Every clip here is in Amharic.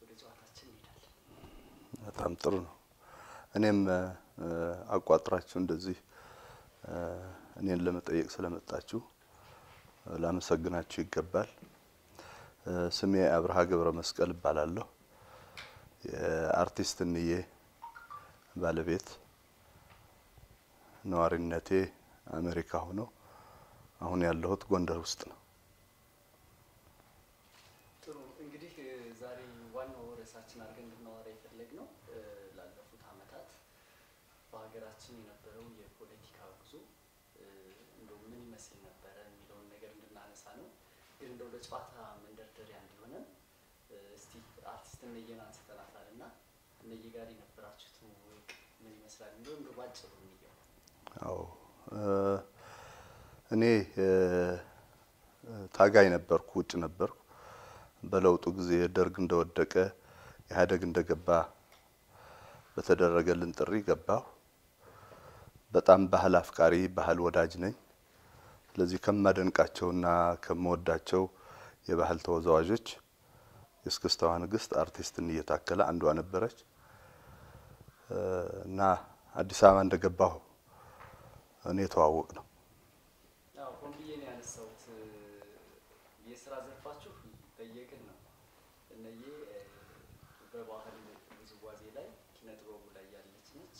ወደ ጨዋታችን እንሄዳለን። በጣም ጥሩ ነው። እኔም አቋጥራችሁ እንደዚህ እኔን ለመጠየቅ ስለመጣችሁ ላመሰግናችሁ ይገባል። ስሜ አብርሃ ገብረ መስቀል እባላለሁ። የአርቲስት እንዬ ባለቤት፣ ነዋሪነቴ አሜሪካ ሆኖ አሁን ያለሁት ጎንደር ውስጥ ነው። ጥሩ እንግዲህ ዛሬ ዋናው ርዕሳችን አድርገን እንድናወራ የፈለግነው ላለፉት ዓመታት በሀገራችን የነበረው የፖለቲካ ጉዞ እንደው ምን ይመስል ነበረ የሚለውን ነገር እንድናነሳ ነው። ግን እንደው ለጨዋታ መንደርደሪያ እንዲሆነን እስቲ አርቲስት እነዬን አንስተናታል እና እነዬ ጋር የነበራችሁ ትውውቅ ምን ይመስላል የሚለው እንደው ባጭሩ እንየው። አዎ እኔ ታጋይ ነበርኩ፣ ውጭ ነበርኩ። በለውጡ ጊዜ ደርግ እንደወደቀ ኢህአዴግ እንደገባ በተደረገልን ጥሪ ገባሁ። በጣም ባህል አፍቃሪ፣ ባህል ወዳጅ ነኝ። ስለዚህ ከማደንቃቸውና ከምወዳቸው የባህል ተወዛዋዦች የእስክስታዋ ንግስት አርቲስት እንዬ ታከለ አንዷ ነበረች እና አዲስ አበባ እንደገባሁ እኔ የተዋወቅ ነው። አዎ ሆን ብዬ ነው ያነሳሁት። የስራ ዘርፋችሁ በየቅል ነው። እነዬ በባህል ውዝዋዜ ላይ ኪነ ጥበቡ ላይ ያለች ነች።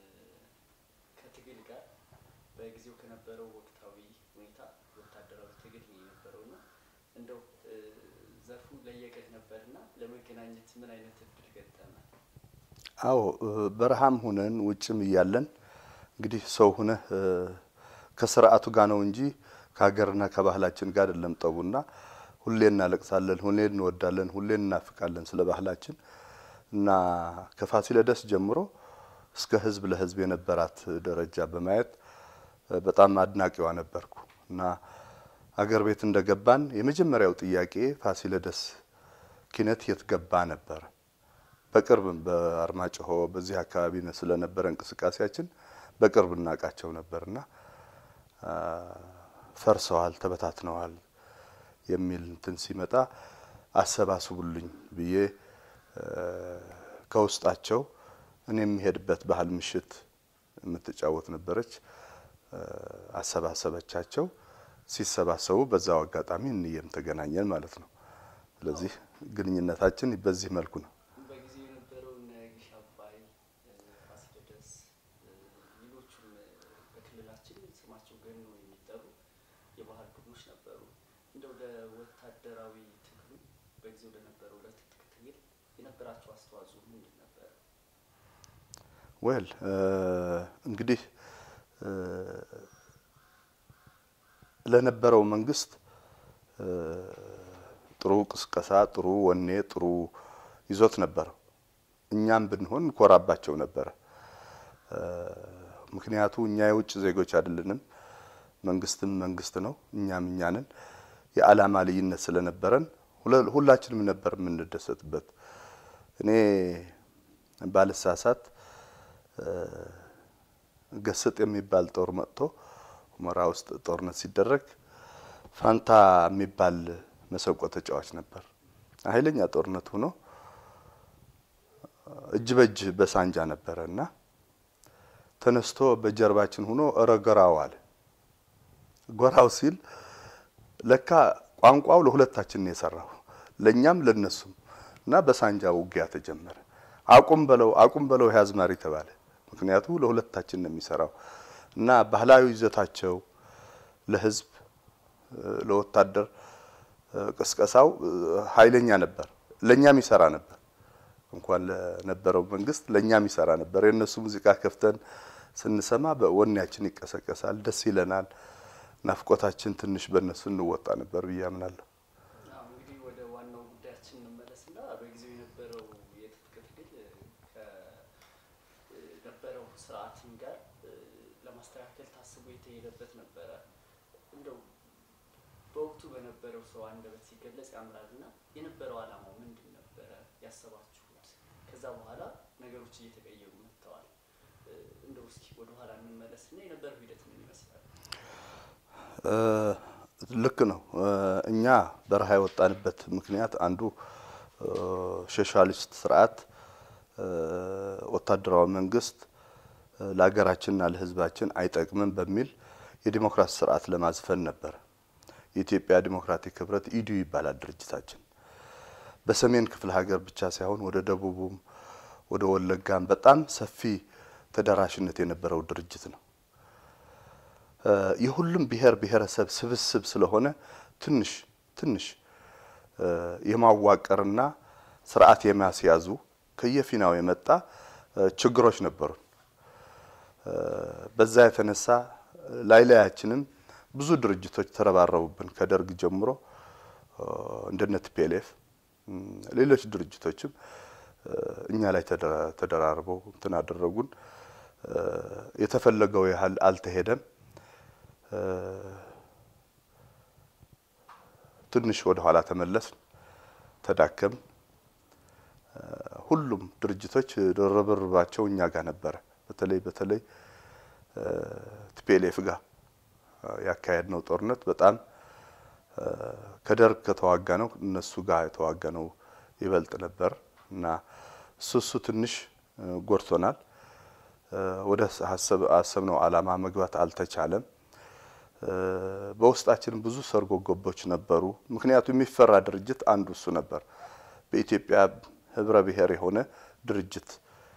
ከትግል ጋር በጊዜው ከነበረው ወቅታዊ ሁኔታ ወታደራዊ ትግል ነው የነበረው እና እንደው ዘርፉ ለየቅል ነበርና ለመገናኘት ምን አይነት እድል ገጠመ? አዎ በረሃም ሁነን ውጭም እያለን እንግዲህ ሰው ሁነህ ከስርዓቱ ጋር ነው እንጂ ከሀገርና ከባህላችን ጋር አይደለም ጠቡና ሁሌ እናለቅሳለን፣ ሁሌ እንወዳለን፣ ሁሌ እናፍቃለን ስለ ባህላችን እና ከፋሲለደስ ጀምሮ እስከ ህዝብ ለህዝብ የነበራት ደረጃ በማየት በጣም አድናቂዋ ነበርኩ እና አገር ቤት እንደገባን የመጀመሪያው ጥያቄ ፋሲለደስ ኪነት የት ገባ ነበር። በቅርብም በአርማጭሆ በዚህ አካባቢ ስለነበረ እንቅስቃሴያችን በቅርብ እናውቃቸው ነበርና ፈርሰዋል፣ ተበታትነዋል የሚል እንትን ሲመጣ አሰባስቡልኝ ብዬ ከውስጣቸው እኔ የሚሄድበት ባህል ምሽት የምትጫወት ነበረች። አሰባሰበቻቸው። ሲሰባሰቡ በዛው አጋጣሚ እንዬም ተገናኘን ማለት ነው። ስለዚህ ግንኙነታችን በዚህ መልኩ ነው። በጊዜው የነበረው እነ ግሽ አባይ፣ ፋሲለደስ፣ ሌሎቹም በክልላችን ስማቸው ገኖ የሚጠሩ የባህል ቡድኖች ነበሩ። እንደው ለወታደራዊ ትግሉ በጊዜው ለነበረው ለትጥቅ ትግል የነበራቸው አስተዋጽኦ ምንድን ነበር? ወል እንግዲህ ለነበረው መንግስት ጥሩ ቅስቀሳ፣ ጥሩ ወኔ፣ ጥሩ ይዞት ነበረው። እኛም ብንሆን እንኮራባቸው ነበረ። ምክንያቱ እኛ የውጭ ዜጎች አይደለንም። መንግስትም መንግስት ነው፣ እኛም እኛ ነን። የዓላማ ልዩነት ስለነበረን ሁላችንም ነበር የምንደሰትበት። እኔ ባልሳሳት ገስጥ የሚባል ጦር መጥቶ ሁመራ ውስጥ ጦርነት ሲደረግ ፋንታ የሚባል መሰንቆ ተጫዋች ነበር። ኃይለኛ ጦርነት ሆኖ እጅ በእጅ በሳንጃ ነበረ እና ተነስቶ በጀርባችን ሆኖ እረ ጎራው አለ። ጎራው ሲል ለካ ቋንቋው ለሁለታችን ነው የሰራው ለኛም ለነሱም እና በሳንጃ ውጊያ ተጀመረ። አቁም በለው አቁም በለው ያዝማሪ ተባለ። ምክንያቱ ለሁለታችን ነው የሚሰራው እና ባህላዊ ይዘታቸው ለህዝብ ለወታደር ቅስቀሳው ኃይለኛ ነበር። ለኛም ይሰራ ነበር። እንኳን ለነበረው መንግስት ለኛም ይሰራ ነበር። የእነሱ ሙዚቃ ከፍተን ስንሰማ በወኔያችን ይቀሰቀሳል፣ ደስ ይለናል። ናፍቆታችን ትንሽ በእነሱ እንወጣ ነበር ብዬ አምናለሁ። አዎ እንግዲህ ወደ ዋናው ጉዳያችን እንመለስና በጊዜው የነበረው የትጥቅ ትግል ከነበረው ስርዓትም ጋር ለማስተካከል ታስቦ የተሄደበት ነበረ። እንደው በወቅቱ በነበረው ሰው አንደበት ሲገለጽ ያምራልና የነበረው ዓላማው ምንድን ነበረ ያሰባችሁት? ከዛ በኋላ ነገሮች እየተቀየሩ መጥተዋል። እንደው እስኪ ወደ ኋላ እንመለስና የነበረው ሂደት ምን ይመስላል? ልክ ነው። እኛ በረሃ የወጣንበት ምክንያት አንዱ ሶሻሊስት ስርዓት ወታደራዊ መንግስት ለሀገራችንና ለሕዝባችን አይጠቅምም በሚል የዲሞክራሲ ስርዓት ለማዝፈን ነበር። የኢትዮጵያ ዲሞክራቲክ ህብረት ኢዲዩ ይባላል ድርጅታችን። በሰሜን ክፍለ ሀገር ብቻ ሳይሆን ወደ ደቡቡም ወደ ወለጋም በጣም ሰፊ ተደራሽነት የነበረው ድርጅት ነው። የሁሉም ብሔር ብሔረሰብ ስብስብ ስለሆነ ትንሽ ትንሽ የማዋቀርና ስርዓት የማስያዙ ከየፊናው የመጣ ችግሮች ነበሩ። በዛ የተነሳ ላይ ላያችንም ብዙ ድርጅቶች ተረባረቡብን። ከደርግ ጀምሮ እንደነ ቲፒኤልኤፍ ሌሎች ድርጅቶችም እኛ ላይ ተደራርበው እንትን አደረጉን። የተፈለገው ያህል አልተሄደም። ትንሽ ወደ ኋላ ተመለስን፣ ተዳከም። ሁሉም ድርጅቶች ርብርባቸው እኛ ጋር ነበረ። በተለይ በተለይ ቲፒኤልኤፍ ጋር ያካሄድ ነው ጦርነት በጣም ከደርግ ከተዋጋ ነው እነሱ ጋር የተዋጋ ነው ይበልጥ ነበር እና እሱ እሱ ትንሽ ጎድቶናል። ወደ አሰብነው ዓላማ መግባት አልተቻለም። በውስጣችን ብዙ ሰርጎ ገቦች ነበሩ። ምክንያቱም የሚፈራ ድርጅት አንዱ እሱ ነበር። በኢትዮጵያ ህብረ ብሔር የሆነ ድርጅት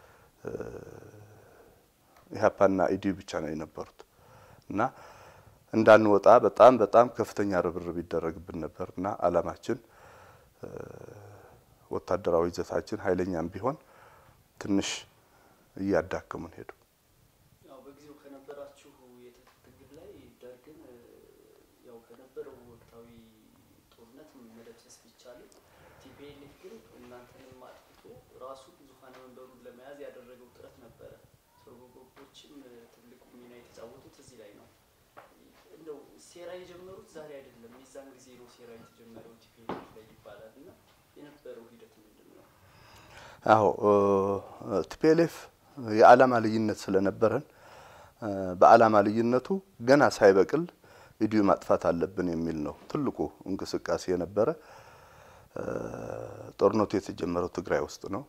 ኢህአፓና ኢዲዩ ብቻ ነው የነበሩት እና እንዳንወጣ በጣም በጣም ከፍተኛ ርብርብ ይደረግብን ነበር እና ዓላማችን ወታደራዊ ይዘታችን ኃይለኛም ቢሆን ትንሽ እያዳከሙን ሄዱ። ያው በጊዜው ከነበራችሁ የትጥቅ ትግል ላይ ደርግን ያው ከነበረው ወቅታዊ ጦርነት መደምሰስ ቢቻልም ቲፒኤልኤፍ ግን እናንተንም አጥፍቶ ራሱ ዙፋን መንበሩን ለመያዝ ያደረገው ጥረት ነበረ። ሰርጎ ገቦችም ትልቁ ሚና የተጫወቱት እዚህ ላይ ነው። እንደው ሴራ የጀመሩት ዛሬ አይደለም፣ የዛን ጊዜ ነው ሴራ የተጀመረው ቲፒኤልኤፍ ላይ ይባላል እና የነበረው ሂደት ምንድን ነው? አዎ ቲፒኤልኤፍ የዓላማ ልዩነት ስለነበረን በዓላማ ልዩነቱ ገና ሳይበቅል ኢዲዩ ማጥፋት አለብን የሚል ነው ትልቁ እንቅስቃሴ የነበረ። ጦርነቱ የተጀመረው ትግራይ ውስጥ ነው።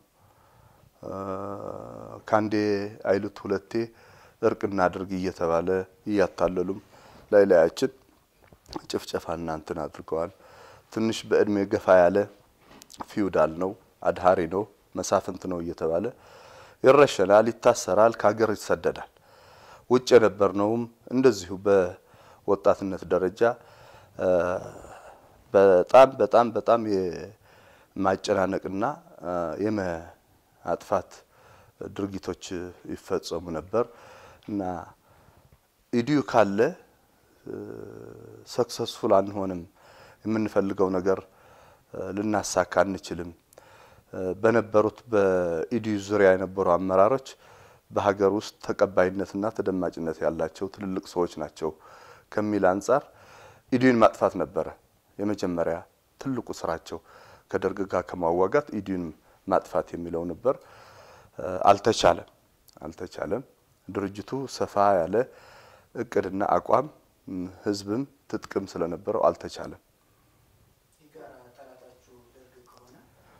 ከአንዴ አይሉት ሁለቴ እርቅ እናድርግ እየተባለ እያታለሉም ላይ ላያችን ጭፍጨፋና እንትን አድርገዋል። ትንሽ በእድሜ ገፋ ያለ ፊውዳል ነው፣ አድሃሪ ነው፣ መሳፍንት ነው እየተባለ ይረሸናል፣ ይታሰራል፣ ከሀገር ይሰደዳል። ውጭ የነበርነውም እንደዚሁ በወጣትነት ደረጃ በጣም በጣም በጣም የማጨናነቅና የማጥፋት ድርጊቶች ይፈጸሙ ነበር እና ኢዲዩ ካለ ሰክሰስፉል አንሆንም፣ የምንፈልገው ነገር ልናሳካ አንችልም። በነበሩት በኢዲዩ ዙሪያ የነበሩ አመራሮች በሀገር ውስጥ ተቀባይነትና ተደማጭነት ያላቸው ትልልቅ ሰዎች ናቸው ከሚል አንጻር ኢዲዩን ማጥፋት ነበረ የመጀመሪያ ትልቁ ስራቸው። ከደርግ ጋር ከማዋጋት ኢዲዩን ማጥፋት የሚለው ነበር። አልተቻለም አልተቻለም። ድርጅቱ ሰፋ ያለ እቅድና አቋም ህዝብም ትጥቅም ስለነበረው አልተቻለም። የጋራ ጠላታችሁ ደርግ ከሆነ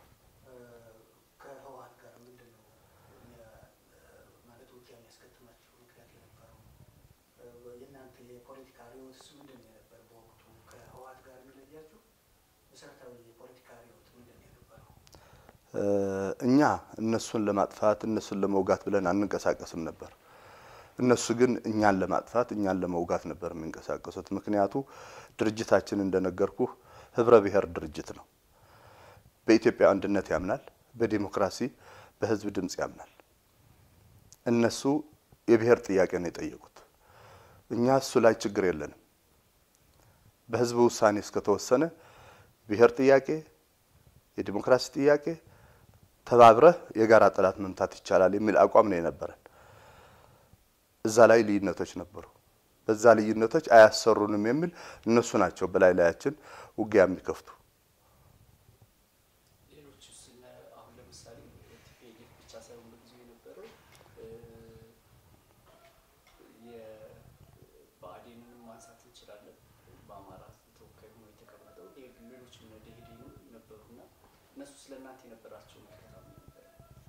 ከህወሓት ጋር ምንድን ነው ማለት ውጊያ የሚያስከትማችሁ ምክንያት የነበረው? የእናንተ የፖለቲካ ርዕዮትስ ምንድን ነው የነበረ? በወቅቱ ከህወሓት ጋር የሚለያችሁ መሰረታዊ የፖለቲካ ርዕዮት ምንድን ነው የነበረው? እኛ እነሱን ለማጥፋት እነሱን ለመውጋት ብለን አንንቀሳቀስም ነበር። እነሱ ግን እኛን ለማጥፋት እኛን ለመውጋት ነበር የሚንቀሳቀሱት። ምክንያቱ ድርጅታችን እንደነገርኩህ ህብረ ብሔር ድርጅት ነው። በኢትዮጵያ አንድነት ያምናል፣ በዲሞክራሲ በህዝብ ድምፅ ያምናል። እነሱ የብሔር ጥያቄ ነው የጠየቁት። እኛ እሱ ላይ ችግር የለንም። በህዝብ ውሳኔ እስከተወሰነ ብሔር ጥያቄ፣ የዲሞክራሲ ጥያቄ ተባብረህ የጋራ ጠላት መምታት ይቻላል የሚል አቋም ነው የነበረን። እዛ ላይ ልዩነቶች ነበሩ። በዛ ልዩነቶች አያሰሩንም የሚል እነሱ ናቸው በላይ ላያችን ውጊያ የሚከፍቱ። ሌሎች ስነ አሁን ለምሳሌ ቲፒኤልኤፍ ብቻ ሳይሆን በጊዜው የነበረው የብአዴንንም ማንሳት እንችላለን። በአማራ ተወካይ ሆኖ የተቀመጠው ሌሎችም እነ ደኢህዴንም ነበሩና እነሱ ስለ እናንተ የነበራቸው ምልከታ ምን ነበር?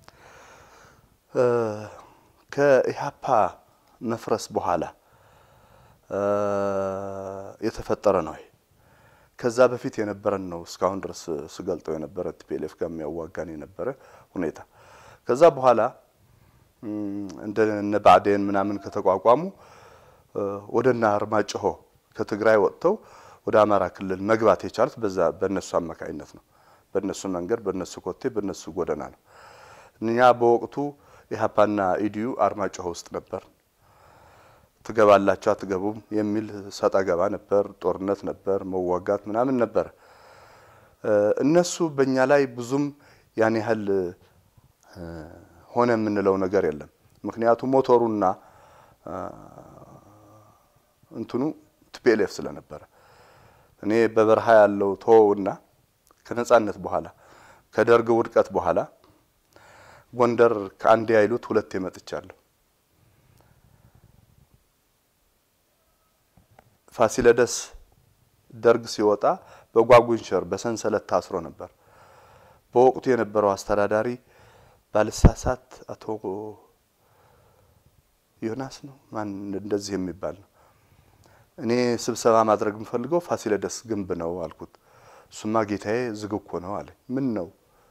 ከኢህአፓ መፍረስ በኋላ የተፈጠረ ነው። ይሄ ከዛ በፊት የነበረን ነው። እስካሁን ድረስ ስገልጠው የነበረ ቲፒኤልኤፍ ጋር የሚያዋጋን የነበረ ሁኔታ ከዛ በኋላ እንደ እነ ብአዴን ምናምን ከተቋቋሙ ወደ እነ አርማጭሆ ከትግራይ ወጥተው ወደ አማራ ክልል መግባት የቻሉት በዛ በእነሱ አማካኝነት ነው። በእነሱ መንገድ፣ በእነሱ ኮቴ፣ በእነሱ ጎዳና ነው። እኛ በወቅቱ ኢህአፓና ኢዲዩ አርማጭሆ ውስጥ ነበር። ትገባላችሁ አትገቡም የሚል ሰጣ ገባ ነበር። ጦርነት ነበር፣ መዋጋት ምናምን ነበር። እነሱ በእኛ ላይ ብዙም ያን ያህል ሆነ የምንለው ነገር የለም። ምክንያቱም ሞተሩና እንትኑ ቲፒኤልኤፍ ስለነበረ እኔ በበረሃ ያለው ተወውና ከነጻነት በኋላ ከደርግ ውድቀት በኋላ ጎንደር ከአንድ ያይሉት ሁለቴ መጥቻለሁ። ፋሲለደስ ደርግ ሲወጣ በጓጉንሸር በሰንሰለት ታስሮ ነበር። በወቅቱ የነበረው አስተዳዳሪ ባልሳሳት አቶ ዮናስ ነው ማን እንደዚህ የሚባል ነው። እኔ ስብሰባ ማድረግ የምፈልገው ፋሲለደስ ግንብ ነው አልኩት። እሱማ ጌታዬ ዝግ እኮ ነው አለኝ። ምን ነው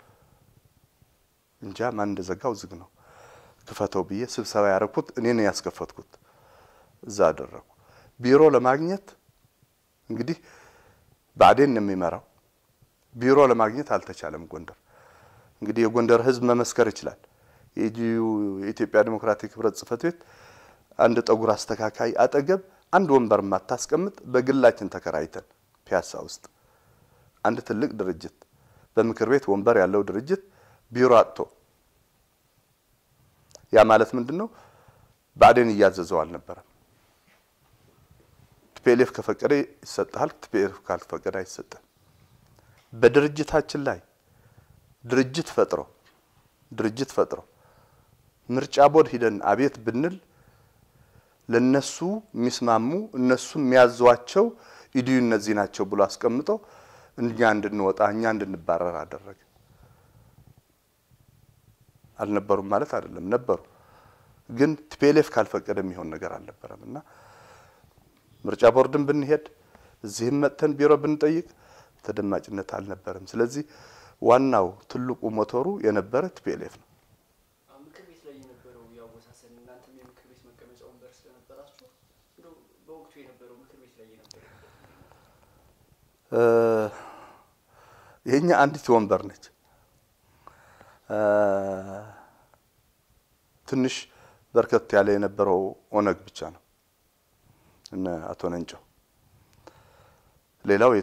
እንጃ ማን እንደዘጋው ዝግ ነው ክፈተው ብዬ ስብሰባ ያደረኩት እኔ ነው ያስከፈትኩት። እዛ አደረኩ። ቢሮ ለማግኘት እንግዲህ ብአዴን ነው የሚመራው። ቢሮ ለማግኘት አልተቻለም ጎንደር። እንግዲህ የጎንደር ሕዝብ መመስከር ይችላል። የኢዲዩ የኢትዮጵያ ዴሞክራቲክ ህብረት ጽህፈት ቤት አንድ ጠጉር አስተካካይ አጠገብ አንድ ወንበር ማታስቀምጥ በግላችን ተከራይተን ፒያሳ ውስጥ አንድ ትልቅ ድርጅት በምክር ቤት ወንበር ያለው ድርጅት ቢሮ አጥቶ ያ ማለት ምንድን ነው? ብአዴን እያዘዘው አልነበረም። ቲፒኤልኤፍ ከፈቀደ ይሰጥሃል፣ ቲፒኤልኤፍ ካልፈቀደ አይሰጥም። በድርጅታችን ላይ ድርጅት ፈጥሮ ድርጅት ፈጥሮ ምርጫ ቦርድ ሂደን አቤት ብንል ለነሱ የሚስማሙ እነሱ የሚያዟቸው ኢዲዩ እነዚህ ናቸው ብሎ አስቀምጠው እኛ እንድንወጣ እኛ እንድንባረር አደረገ። አልነበሩም ማለት አይደለም፣ ነበሩ። ግን ቲፒኤልኤፍ ካልፈቀደ የሚሆን ነገር አልነበረም እና ምርጫ ቦርድን ብንሄድ እዚህም መጥተን ቢሮ ብንጠይቅ ተደማጭነት አልነበረም። ስለዚህ ዋናው ትልቁ ሞተሩ የነበረ ቲፒኤልኤፍ ነው። ምክር ቤት ላይ የነበረው ያወሳሰን እናንተም የምክር ቤት መቀመጫ ወንበር ስለነበራችሁ እንደው በወቅቱ የነበረው ምክር ቤት ላይ የነበረው የኛ አንዲት ወንበር ነች። ትንሽ በርከት ያለ የነበረው ኦነግ ብቻ ነው እነ አቶ ነንጨው። ሌላው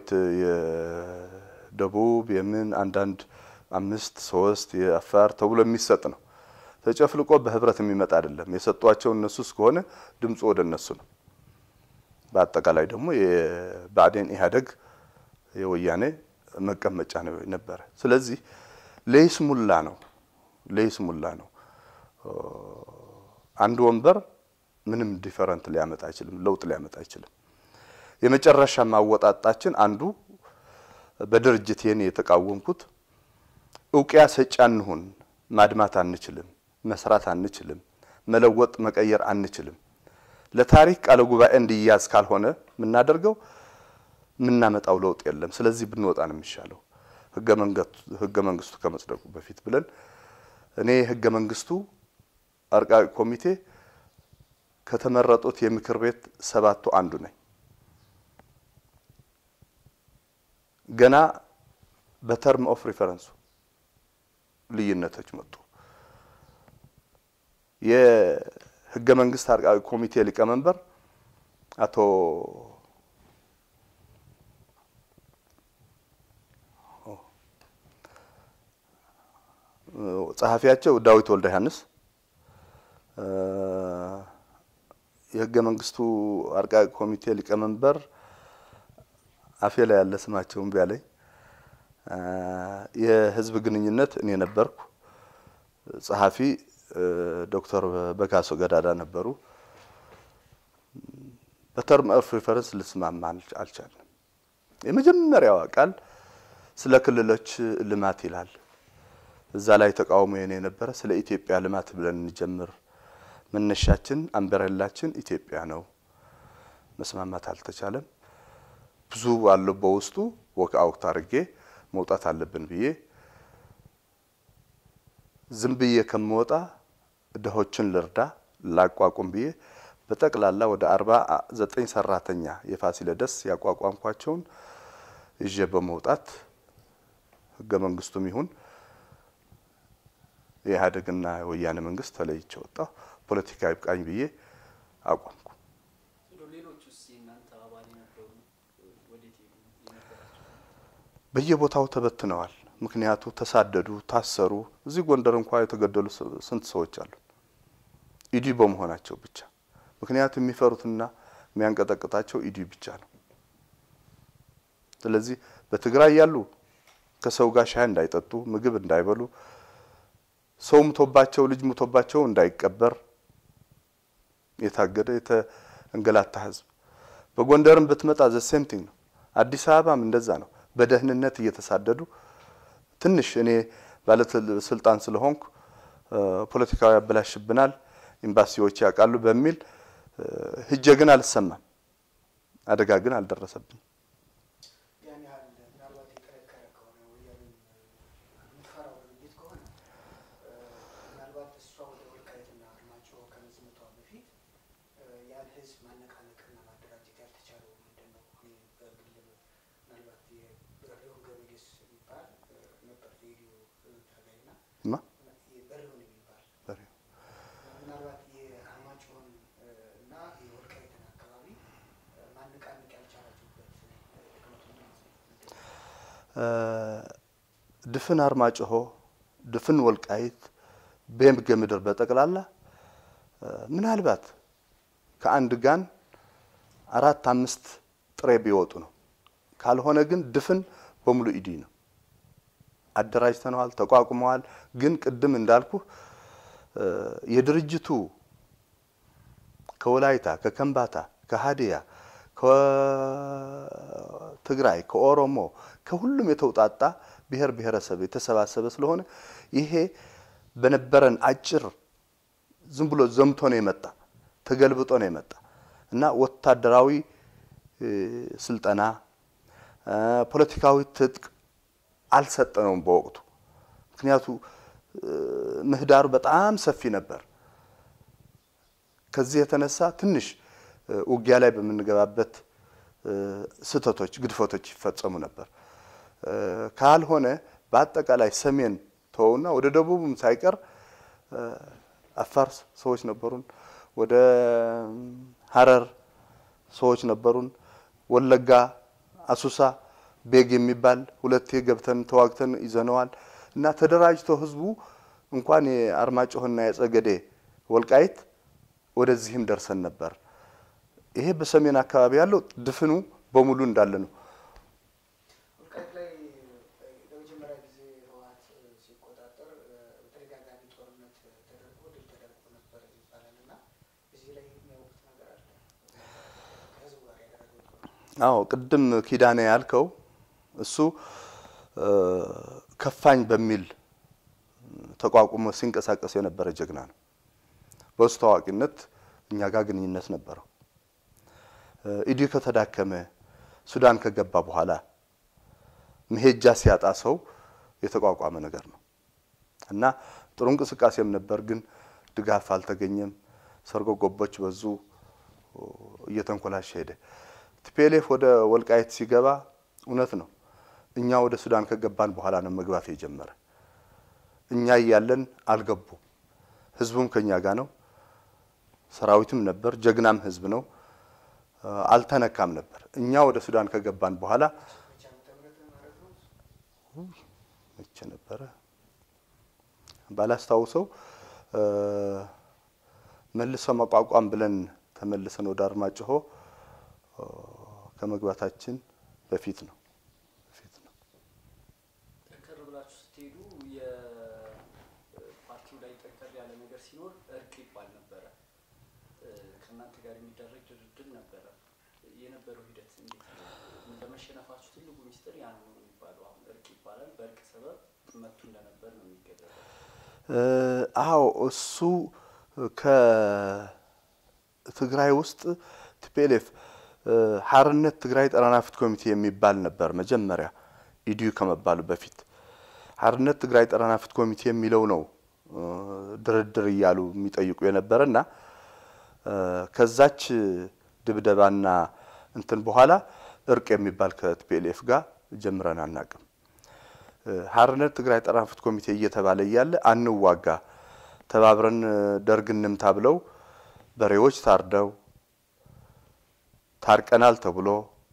የደቡብ የምን አንዳንድ አምስት ሶስት የአፋር ተብሎ የሚሰጥ ነው። ተጨፍልቆ በህብረት የሚመጣ አይደለም። የሰጧቸው እነሱ እስከሆነ ድምፁ ወደ እነሱ ነው። በአጠቃላይ ደግሞ የብአዴን ኢህአዴግ የወያኔ መቀመጫ ነው ነበረ። ስለዚህ ለይስሙላ ነው ለይስሙላ ነው። አንድ ወንበር ምንም ዲፈረንት ሊያመጣ አይችልም፣ ለውጥ ሊያመጣ አይችልም። የመጨረሻ ማወጣጣችን አንዱ በድርጅት የኔ የተቃወምኩት እውቅያ ሰጪ አንሁን፣ ማድማት አንችልም፣ መስራት አንችልም፣ መለወጥ መቀየር አንችልም። ለታሪክ ቃለ ጉባኤ እንዲያዝ ካልሆነ የምናደርገው የምናመጣው ለውጥ የለም። ስለዚህ ብንወጣ ነው የሚሻለው ህገ መንግስቱ ከመጽደቁ በፊት ብለን እኔ ህገ መንግስቱ አርቃቂ ኮሚቴ ከተመረጡት የምክር ቤት ሰባቱ አንዱ ነኝ። ገና በተርም ኦፍ ሪፈረንሱ ልዩነቶች መጡ። የህገ መንግስት አርቃቂ ኮሚቴ ሊቀመንበር አቶ ጸሐፊያቸው ዳዊት ወልደ ዮሐንስ የህገ መንግስቱ አርቃቂ ኮሚቴ ሊቀመንበር አፌ ላይ ያለ ስማቸውን ቢያለኝ የህዝብ ግንኙነት እኔ ነበርኩ። ጸሐፊ ዶክተር በካሶ ገዳዳ ነበሩ። በተርም ኦፍ ሪፈረንስ ልስማማ አልቻልንም። የመጀመሪያዋ ቃል ስለ ክልሎች ልማት ይላል። እዛ ላይ ተቃውሞ የኔ የነበረ ስለ ኢትዮጵያ ልማት ብለን እንጀምር፣ መነሻችን አምበረላችን ኢትዮጵያ ነው። መስማማት አልተቻለም። ብዙ አለው በውስጡ ወክ አውት አድርጌ መውጣት አለብን ብዬ ዝም ብዬ ከምወጣ ድሆችን ልርዳ ላቋቁም ብዬ በጠቅላላ ወደ አርባ ዘጠኝ ሰራተኛ የፋሲለደስ ያቋቋምኳቸውን ይዤ በመውጣት ህገ መንግስቱም ይሁን የኢህአዴግና የወያኔ መንግስት ተለይቼ ወጣሁ። ፖለቲካ ይብቃኝ ብዬ አቋምኩ። እንደው ሌሎቹስ የእናንተ አባል የነበሩ ወዴት ሄዱ? የነበራቸው በየቦታው ተበትነዋል። ምክንያቱ ተሳደዱ፣ ታሰሩ። እዚህ ጎንደር እንኳ የተገደሉ ስ- ስንት ሰዎች አሉ ኢዲ በመሆናቸው ብቻ። ምክንያቱ የሚፈሩትና የሚያንቀጠቅጣቸው ኢዲ ብቻ ነው። ስለዚህ በትግራይ ያሉ ከሰው ጋር ሻይ እንዳይጠጡ፣ ምግብ እንዳይበሉ፣ ሰው ሙቶባቸው ልጅ ሙቶባቸው እንዳይቀበር የታገደ የተንገላታ ህዝብ። በጎንደርም ብትመጣ ዘ ሴም ቲንግ ነው። አዲስ አበባም እንደዛ ነው። በደህንነት እየተሳደዱ ትንሽ እኔ ባለስልጣን ስለሆንኩ እ፣ ፖለቲካዊ ያበላሽብናል፣ ኤምባሲዎች ያውቃሉ በሚል እ፣ ሂጄ ግን አልሰማም። አደጋ ግን አልደረሰብኝ። ያን ያህል ምናልባት የጠነከረ ከሆነ ወያኔን የምትፈራው ድርጅት ከሆነ እ፣ ምናልባት እሷ ወደ ወልቃይትና አርማጭሆ ከመዝመቷ በፊት እ፣ ያን ህዝብ ማነቃነቅና ማደራጀት ያልተቻለው ምንድን ነው? እኔ በግል ምናልባት የበሬውን ገበጌስ የሚባል እ፣ ነበር የሬዲዮ ታጋይና ማ የበሬውን የሚባል በሬው ምናልባት የአርማጭሆን እ፣ እና የወልቃይትን አካባቢ እ፣ ማነቃነቅ ያልቻላችሁበት እ፣ ድክመቱ ምንድን ነው? እ፣ ድፍን አርማጭሆ፣ ድፍን ወልቃይት፣ ቤምገ ምድር በጠቅላላ እ፣ ምናልባት ከአንድ ጋን አራት አምስት ጥሬ ቢወጡ ነው። ካልሆነ ግን ድፍን በሙሉ ኢዲ ነው። አደራጅተነዋል፣ ተቋቁመዋል። ግን ቅድም እንዳልኩ እ፣ የድርጅቱ ከወላይታ፣ ከከምባታ፣ ከሀዲያ፣ ከትግራይ፣ ከኦሮሞ ከሁሉም የተውጣጣ ብሔር ብሔረሰብ የተሰባሰበ ስለሆነ ይሄ በነበረን አጭር ዝም ብሎ ዘምቶ ነው የመጣ ተገልብጦ ነው የመጣ እና ወታደራዊ እ፣ ስልጠና እ፣ ፖለቲካዊ ትጥቅ አልሰጠነውም በወቅቱ። ምክንያቱ እ፣ ምህዳሩ በጣም ሰፊ ነበር። ከዚህ የተነሳ ትንሽ እ፣ ውጊያ ላይ በምንገባበት እ፣ ስህተቶች፣ ግድፈቶች ይፈጸሙ ነበር። እ፣ ካልሆነ በአጠቃላይ ሰሜን ተወውና ወደ ደቡብም ሳይቀር እ፣ አፋር ሰዎች ነበሩን፣ ወደ ሀረር ሰዎች ነበሩን፣ ወለጋ፣ አሱሳ፣ ቤግ የሚባል ሁለቴ ገብተን ተዋግተን ይዘነዋል እና ተደራጅቶ ህዝቡ እንኳን የአርማጭሆና የጸገዴ ወልቃይት ወደዚህም ደርሰን ነበር። ይሄ በሰሜን አካባቢ ያለው ድፍኑ በሙሉ እንዳለ ነው። ወልቃይት ላይ ለመጀመሪያ ጊዜ ህወሓት ሲቆጣጠር በተደጋጋሚ ጦርነት ተደርጎ ድል ተደርጎ ነበር ይባላል እና እዚህ ላይ የሚያውቁት ነገር አለ ከህዝቡ ጋር ያደረገው ጦርነት አዎ ቅድም ኪዳኔ ያልከው እሱ እ፣ ከፋኝ በሚል ተቋቁሞ ሲንቀሳቀስ የነበረ ጀግና ነው። በውስጥ ታዋቂነት እኛ ጋር ግንኙነት ነበረው። እ፣ ኢዲዩ ከተዳከመ ሱዳን ከገባ በኋላ መሄጃ ሲያጣ ሰው የተቋቋመ ነገር ነው እና ጥሩ እንቅስቃሴም ነበር፣ ግን ድጋፍ አልተገኘም። ሰርጎ ገቦች በዙ፣ እየተንኮላሸ ሄደ። ቲፒኤልኤፍ ወደ ወልቃይት ሲገባ እውነት ነው እኛ ወደ ሱዳን ከገባን በኋላ ነው መግባት የጀመረ። እኛ እያለን አልገቡም። ህዝቡም ከኛ ጋር ነው። ሰራዊትም ነበር፣ ጀግናም ህዝብ ነው። እ፣ አልተነካም ነበር። እኛ ወደ ሱዳን ከገባን በኋላ መቼ ዓመተ ምህረት ማለት ነው? መቼ ነበረ ባላስታውሰው እ፣ መልሶ መቋቋም ብለን ተመልሰን ወደ አርማጭሆ እ፣ ከመግባታችን በፊት ነው በፊት ነው። ጠንከር ብላችሁ ስትሄዱ የፓርቲው ላይ ጠንከር ያለ ነገር ሲኖር እርቅ ይባል ነበረ። እ፣ ከእናንተ ጋር የሚደረግ ድርድር ነበረ። የነበረው ሂደት እንዴት ነው? ለመሸነፋችሁ ትልቁ ሚስጥር ያ ነው ነው የሚባለው። አሁን እርቅ በእርቅ ሰበብ መቱ እንደነበር ነው የሚገለጸው። አዎ እሱ ከትግራይ ውስጥ ቲፒኤልኤፍ ሀርነት ትግራይ ጠረናፊት ኮሚቴ የሚባል ነበር መጀመሪያ ኢዲዩ ከመባሉ በፊት ሀርነት ትግራይ ጠረናፊት ኮሚቴ የሚለው ነው ድርድር እያሉ የሚጠይቁ የነበረ እና ከዛች ድብደባና እንትን በኋላ እርቅ የሚባል ከቲፒኤልኤፍ ጋር ጀምረን አናቅም። ሀርነት ትግራይ ጠረናፊት ኮሚቴ እየተባለ እያለ አንዋጋ ተባብረን ደርግ እንምታ ብለው በሬዎች ታርደው ታርቀናል ተብሎ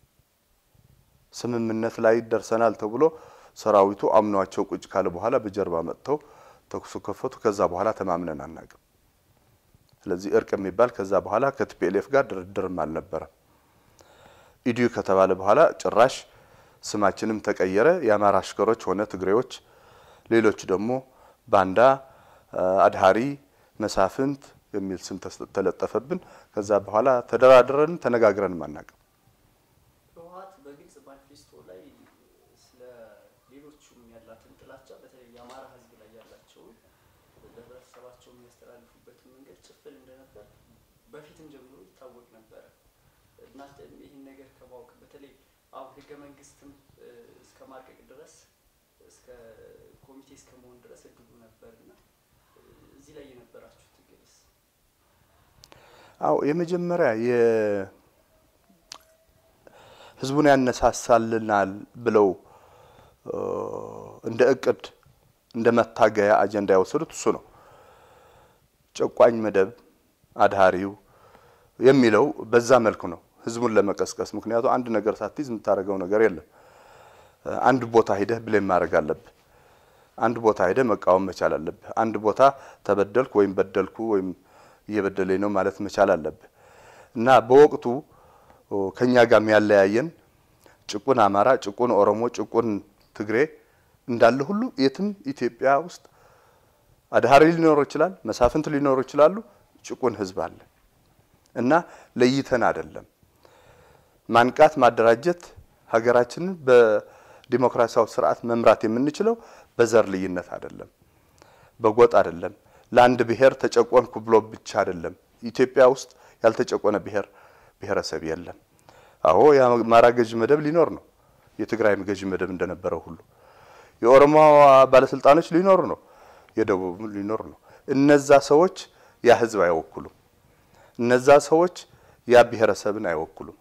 ስምምነት ላይ ደርሰናል ተብሎ ሰራዊቱ አምኗቸው ቁጭ ካለ በኋላ በጀርባ መጥተው ተኩሱ ከፈቱ። ከዛ በኋላ ተማምነን አናቅም። ስለዚህ እርቅ የሚባል ከዛ በኋላ ከቲፒኤልኤፍ ጋር ድርድርም አልነበረም። ኢዲዩ ከተባለ በኋላ ጭራሽ ስማችንም ተቀየረ። የአማራ አሽከሮች ሆነ ትግሬዎች፣ ሌሎች ደግሞ ባንዳ፣ አድሃሪ፣ መሳፍንት የሚል ስም ተለጠፈብን። ከዛ በኋላ ተደራድረን ተነጋግረንም አናቅም። ህወሓት በግልጽ ማኒፌስቶ ላይ ስለ ሌሎቹም ያላትን ጥላቻ በተለይ የአማራ ህዝብ ላይ ያላቸውን ለህብረተሰባቸው የሚያስተላልፉበትን መንገድ ጭፍን እንደነበር በፊትም ጀምሮ ይታወቅ ነበረ እና ይህን ነገር ከማወቅ በተለይ አሁን ህገ መንግስትም እስከ ማርቀቅ ድረስ እስከ ኮሚቴ እስከ መሆን ድረስ እድሉ ነበር እና እዚህ ላይ የነበራችሁ ትግልስ? አዎ የመጀመሪያ ህዝቡን ያነሳሳልናል ብለው እንደ እቅድ እንደ መታገያ አጀንዳ የወሰዱት እሱ ነው። ጨቋኝ መደብ አድሃሪው የሚለው በዛ መልኩ ነው ህዝቡን ለመቀስቀስ። ምክንያቱም አንድ ነገር ሳትይዝ የምታደርገው ነገር የለም። አንድ ቦታ ሂደህ ብሌም ማድረግ አለብህ። አንድ ቦታ ሂደህ መቃወም መቻል አለብህ። አንድ ቦታ ተበደልኩ ወይም በደልኩ ወይም እየበደለኝ ነው ማለት መቻል አለብህ እና በወቅቱ ከኛ ጋር የሚያለያየን ጭቁን አማራ፣ ጭቁን ኦሮሞ፣ ጭቁን ትግሬ እንዳለ ሁሉ የትም ኢትዮጵያ ውስጥ አድሃሪ ሊኖሩ ይችላል፣ መሳፍንት ሊኖሩ ይችላሉ። ጭቁን ህዝብ አለ እና ለይተን አይደለም ማንቃት፣ ማደራጀት ሀገራችንን በዲሞክራሲያዊ ስርዓት መምራት የምንችለው በዘር ልዩነት አይደለም፣ በጎጥ አይደለም፣ ለአንድ ብሔር ተጨቆንኩ ብሎ ብቻ አይደለም። ኢትዮጵያ ውስጥ ያልተጨቆነ ብሔር ብሔረሰብ የለም። አዎ የአማራ ገዥ መደብ ሊኖር ነው፣ የትግራይም ገዥ መደብ እንደነበረው ሁሉ የኦሮሞ ባለስልጣኖች ሊኖሩ ነው፣ የደቡብ ሊኖር ነው። እነዛ ሰዎች ያ ህዝብ አይወክሉም። እነዛ ሰዎች ያ ብሔረሰብን አይወክሉም።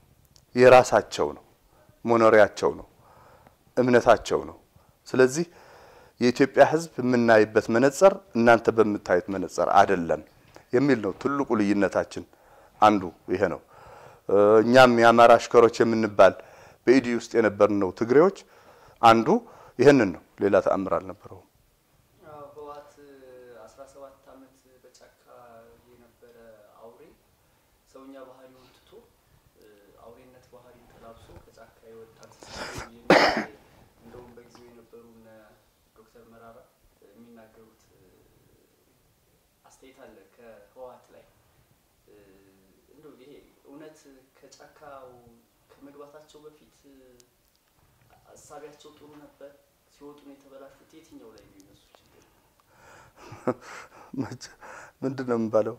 የራሳቸው ነው፣ መኖሪያቸው ነው፣ እምነታቸው ነው። ስለዚህ የኢትዮጵያ ህዝብ የምናይበት መነጽር እናንተ በምታዩት መነጽር አይደለም የሚል ነው ትልቁ ልዩነታችን። አንዱ ይሄ ነው። እኛም የአማራ አሽከሮች የምንባል በኢዲ ውስጥ የነበርን ነው ትግሬዎች አንዱ ይህንን ነው። ሌላ ተአምር አልነበረውም። ህወሓት አስራ ሰባት አመት በጫካ የነበረ አውሬ ሰውኛ ባህሪውን ትቶ አውሬነት ባህሪን ተላብሶ ከጫካ የወጣ እንደውም በጊዜው የነበሩ እነ ዶክተር መራራ የሚናገሩት አስተያየት አለ ከህወሓት ላይ እንደው ይሄ እውነት ከጫካው ከመግባታቸው በፊት አሳቢያቸው ጥሩ ነበር? ሲወጡ ነው የተበላሹት? የትኛው ላይ ነው የነሱ ችግር? ምንድን ነው የሚባለው?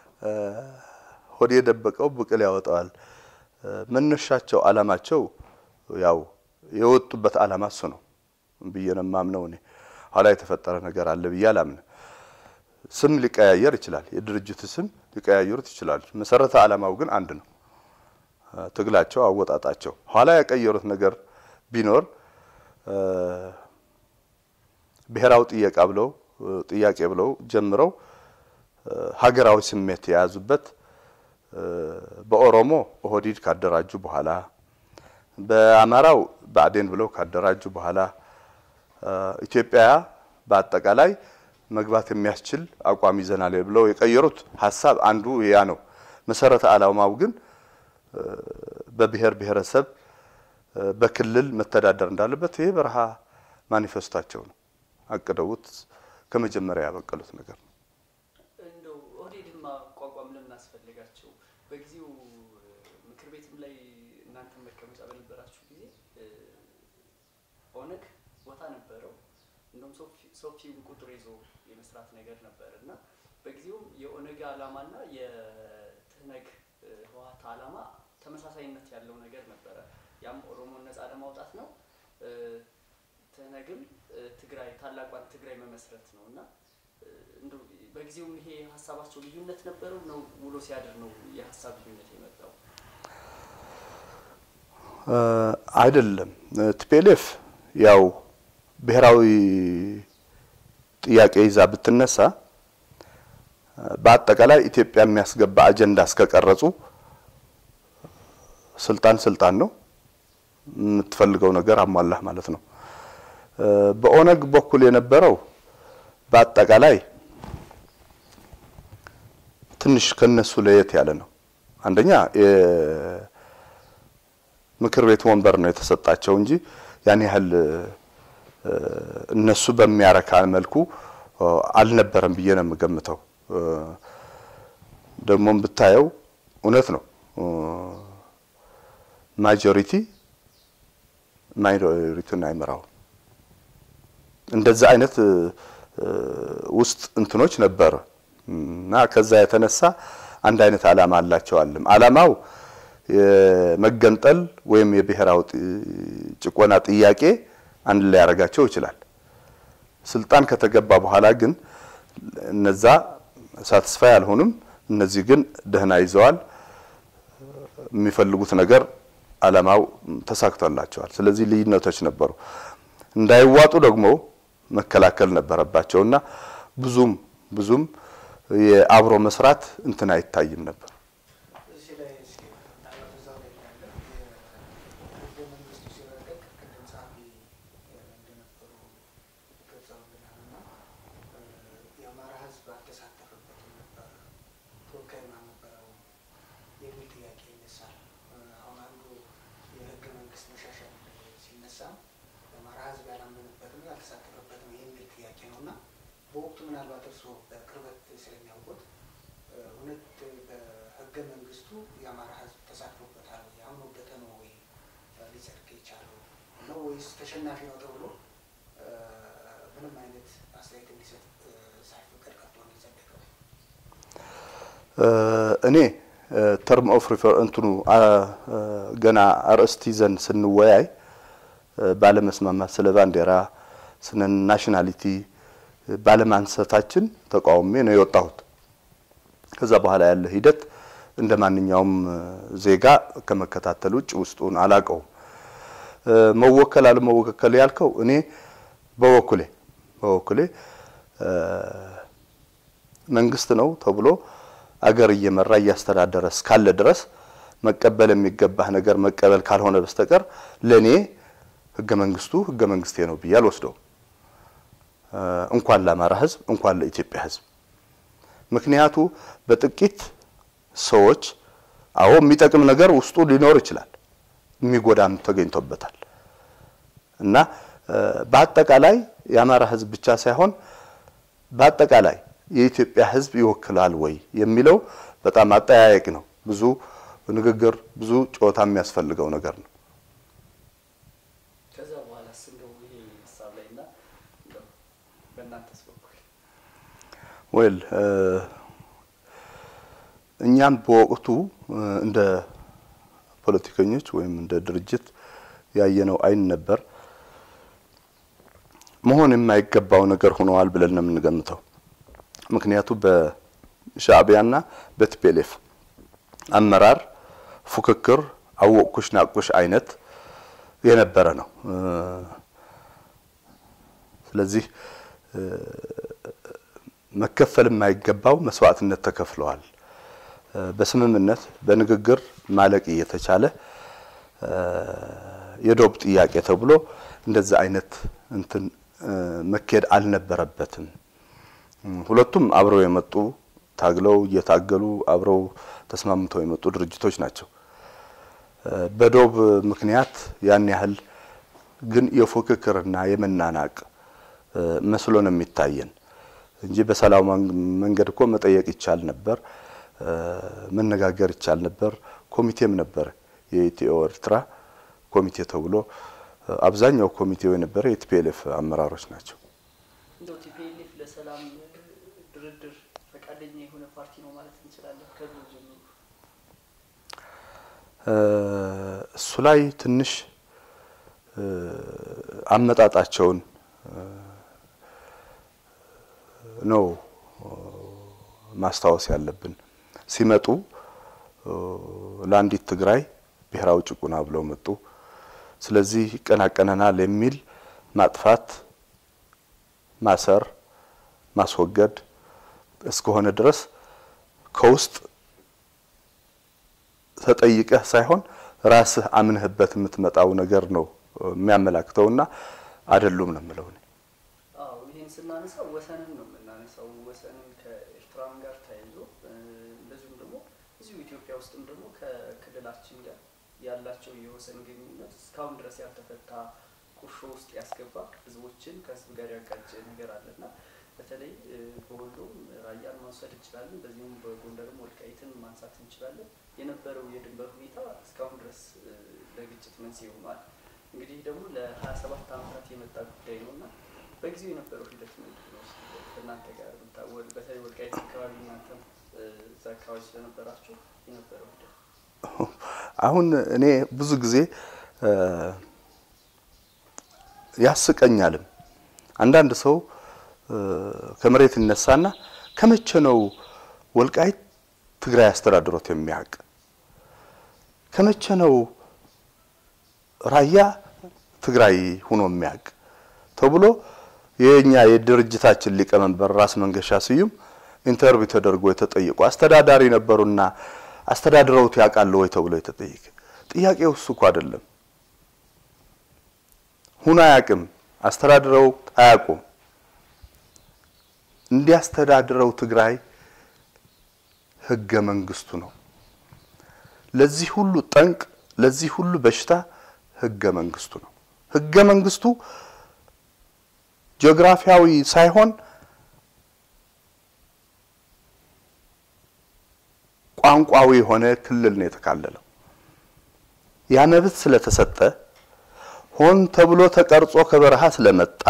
ሆድ የደበቀው ብቅል ያወጣዋል። መነሻቸው አላማቸው ያው የወጡበት አላማ እሱ ነው ብዬ ነው የማምነው እኔ። ኋላ የተፈጠረ ነገር አለ ብዬ አላምንም። ስም ሊቀያየር ይችላል፣ የድርጅት ስም ሊቀያየሩት ይችላሉ። መሰረተ አላማው ግን አንድ ነው። ትግላቸው፣ አወጣጣቸው ኋላ ያቀየሩት ነገር ቢኖር ብሔራዊ ጥያቄ ብለው ጥያቄ ብለው ጀምረው ሀገራዊ ስሜት የያዙበት በኦሮሞ ኦህዲድ ካደራጁ በኋላ በአማራው ብአዴን ብለው ካደራጁ በኋላ ኢትዮጵያ በአጠቃላይ መግባት የሚያስችል አቋም ይዘናል ብለው የቀየሩት ሀሳብ አንዱ ያ ነው። መሰረተ ዓላማው ግን በብሔር ብሔረሰብ በክልል መተዳደር እንዳለበት ይሄ በረሃ ማኒፌስቷቸው ነው። አቅደውት ከመጀመሪያ ያበቀሉት ነገር ነው። እንደው ኦህዴድን ማቋቋም ለምን አስፈለጋቸው? በጊዜው ምክር ቤትም ላይ እናንተ መቀመጫ በነበራችሁ ጊዜ ኦነግ ቦታ ችሎታ ነበረው። እንደውም ሰፊውን ቁጥር ይዞ የመስራት ነገር ነበር እና በጊዜውም የኦነግ ዓላማና የትህነግ ህወሓት ዓላማ ተመሳሳይነት ያለው ነገር ነበረ። ያም ኦሮሞን ነጻ ለማውጣት ነው። ትህነግም ትግራይ ታላቋን ትግራይ መመስረት ነው እና እንደው በጊዜውም ይሄ ሀሳባቸው ልዩነት ነበረው ነው ውሎ ሲያድር ነው የሀሳብ ልዩነት የመጣው? አይደለም። ቲፒኤልኤፍ ያው ብሔራዊ ጥያቄ ይዛ ብትነሳ በአጠቃላይ ኢትዮጵያ የሚያስገባ አጀንዳ እስከቀረጹ ስልጣን ስልጣን ነው። የምትፈልገው ነገር አሟላህ ማለት ነው። በኦነግ በኩል የነበረው በአጠቃላይ ትንሽ ከነሱ ለየት ያለ ነው። አንደኛ የምክር ቤት ወንበር ነው የተሰጣቸው እንጂ ያን ያህል እነሱ በሚያረካ መልኩ አልነበረም ብዬ ነው የምገምተው። ደግሞም ብታየው እውነት ነው ማጆሪቲ ማይኖሪቲን አይመራው። እንደዛ አይነት ውስጥ እንትኖች ነበረ እና ከዛ የተነሳ አንድ አይነት ዓላማ አላቸዋልም። ዓላማው የመገንጠል ወይም የብሔራዊ ጭቆና ጥያቄ አንድ ላይ ያደርጋቸው ይችላል። ስልጣን ከተገባ በኋላ ግን እነዛ ሳትስፋይ አልሆኑም። እነዚህ ግን ደህና ይዘዋል። የሚፈልጉት ነገር ዓላማው ተሳክቶላቸዋል። ስለዚህ ልዩነቶች ነበሩ። እንዳይዋጡ ደግሞ መከላከል ነበረባቸውና ብዙም ብዙም የአብሮ መስራት እንትን አይታይም ነበር። እዚህ ላይ እስኪ ምናልባት እዛው ላይ ያለ የህገ መንግስቱ ሲረቀቅ ቅድም ጸሐፊ እንደነበሩ ገልጸውልናል እና የአማራ ህዝብ አልተሳተፈበትም ነበር ተወካይ ነበረው የሚል ጥያቄ ይነሳል። አሁን አንዱ የህገ መንግስት መሻሻል ሲነሳ የአማራ ህዝብ ያላመነበትም ያልተሳተፈበትም የሚል ጥያቄ ነው እና በወቅቱ ምናልባት እርስዎ በቅርበት ስለሚያውቁት እውነት በህገ መንግስቱ የአማራ ህዝብ ተሳትፎበታል ወይ አምኖበት ነው ወይ ሊጸድቅ የቻለው ነው ወይስ ተሸናፊ ነው ተብሎ ምንም አይነት አስተያየት እንዲሰጥ ሳይፈቀድ ቀርቶ ነው የጸደቀው? እኔ ተርም ኦፍ ሪፈር እንትኑ ገና አርእስት ይዘን ስንወያይ ባለመስማማት ስለ ባንዲራ ስለ ናሽናሊቲ ባለማንሳታችን ተቃውሜ ነው የወጣሁት። ከዛ በኋላ ያለ ሂደት እንደ ማንኛውም ዜጋ ከመከታተል ውጭ ውስጡን አላቀውም። መወከል አለመወከል ያልከው እኔ በበኩሌ በበኩሌ መንግስት ነው ተብሎ አገር እየመራ እያስተዳደረ እስካለ ድረስ መቀበል የሚገባህ ነገር መቀበል ካልሆነ በስተቀር ለኔ ህገ መንግስቱ ህገ መንግስቴ ነው ብዬ አልወስደውም። እንኳን ለአማራ ህዝብ እንኳን ለኢትዮጵያ ህዝብ። ምክንያቱ በጥቂት ሰዎች አዎ የሚጠቅም ነገር ውስጡ ሊኖር ይችላል፣ የሚጎዳም ተገኝቶበታል እና በአጠቃላይ የአማራ ህዝብ ብቻ ሳይሆን በአጠቃላይ የኢትዮጵያ ህዝብ ይወክላል ወይ የሚለው በጣም አጠያያቂ ነው። ብዙ ንግግር፣ ብዙ ጨዋታ የሚያስፈልገው ነገር ነው። ከዛ በኋላስ እንደው ይሄ ሀሳብ ላይ እና እንደው በእናንተስ በኩል ወል እኛም በወቅቱ እንደ ፖለቲከኞች ወይም እንደ ድርጅት ያየነው አይን ነበር። መሆን የማይገባው ነገር ሆነዋል ብለን ነው የምንገምተው። ምክንያቱ በሻዕቢያና በቲፒኤልኤፍ አመራር ፉክክር፣ አወቅኩሽ ናቅኩሽ አይነት የነበረ ነው። ስለዚህ መከፈል የማይገባው መስዋዕትነት ተከፍለዋል። በስምምነት በንግግር ማለቅ እየተቻለ የዶብ ጥያቄ ተብሎ እንደዛ አይነት እንትን መካሄድ አልነበረበትም። ሁለቱም አብረው የመጡ ታግለው እየታገሉ አብረው ተስማምተው የመጡ ድርጅቶች ናቸው። በዶብ ምክንያት ያን ያህል ግን የፉክክርና የመናናቅ መስሎ ነው የሚታየን እንጂ በሰላማዊ መንገድ እኮ መጠየቅ ይቻል ነበር፣ መነጋገር ይቻል ነበር። ኮሚቴም ነበር የኢትዮ ኤርትራ ኮሚቴ ተብሎ አብዛኛው ኮሚቴው የነበረ የቲፒኤልኤፍ አመራሮች ናቸው። እንደው ቲፒኤልኤፍ ለሰላም ድርድር ፈቃደኛ የሆነ ፓርቲ ነው ማለት እንችላለን ከድሮ ጀምሮ? እሱ ላይ ትንሽ አመጣጣቸውን ነው ማስታወስ ያለብን። ሲመጡ ለአንዲት ትግራይ ብሔራዊ ጭቁና ብለው መጡ። ስለዚህ ይቀናቀነናል የሚል ማጥፋት፣ ማሰር፣ ማስወገድ እስከሆነ ድረስ ከውስጥ ተጠይቀህ ሳይሆን ራስህ አምነህበት የምትመጣው ነገር ነው የሚያመላክተውና አይደሉም ነው የምለው እኔ። አዎ ይህን ስናነሳ ወሰንን ነው የምናነሳው። ወሰንን ከኤርትራም ጋር ተያይዞ እንደዚሁም ደግሞ እዚሁ ኢትዮጵያ ውስጥም ደግሞ ከክልላችን ጋር ያላቸው የወሰን ግንኙነት እስካሁን ድረስ ያልተፈታ ቁርሾ ውስጥ ያስገባ ህዝቦችን ከህዝብ ጋር ያጋጨ ነገር አለና በተለይ በወሎም ራያን ማንሳት እንችላለን። በዚሁም በጎንደርም ወልቃይትን ማንሳት እንችላለን። የነበረው የድንበር ሁኔታ እስካሁን ድረስ ለግጭት መንስኤ ሆኗል። እንግዲህ ደግሞ ለሀያ ሰባት ዓመታት የመጣ ጉዳይ ነው እና በጊዜው የነበረው ሂደት ምንድን ነው? እናንተ ጋር ብታወል በተለይ ወልቃይት አካባቢ እናንተም እዛ አካባቢ ስለነበራችሁ የነበረው ሂደት አሁን እኔ ብዙ ጊዜ ያስቀኛልም። አንዳንድ ሰው ከመሬት ይነሳና ከመቼ ነው ወልቃይት ትግራይ አስተዳድሮት የሚያውቅ? ከመቼ ነው ራያ ትግራይ ሆኖ የሚያውቅ ተብሎ የኛ የድርጅታችን ሊቀመንበር ራስ መንገሻ ስዩም ኢንተርቪው ተደርጎ የተጠየቁ አስተዳዳሪ ነበሩና አስተዳድረውት ያውቃሉ ወይ ተብሎ የተጠየቀ ጥያቄው እሱ እኮ አይደለም። ሁኖ አያውቅም፣ አስተዳድረው አያውቁም። እንዲያስተዳድረው ትግራይ ህገ መንግስቱ ነው። ለዚህ ሁሉ ጠንቅ፣ ለዚህ ሁሉ በሽታ ህገ መንግስቱ ነው። ህገ መንግስቱ ጂኦግራፊያዊ ሳይሆን ቋንቋዊ የሆነ ክልል ነው የተካለለው። ያ መብት ስለተሰጠ ሆን ተብሎ ተቀርጾ ከበረሃ ስለመጣ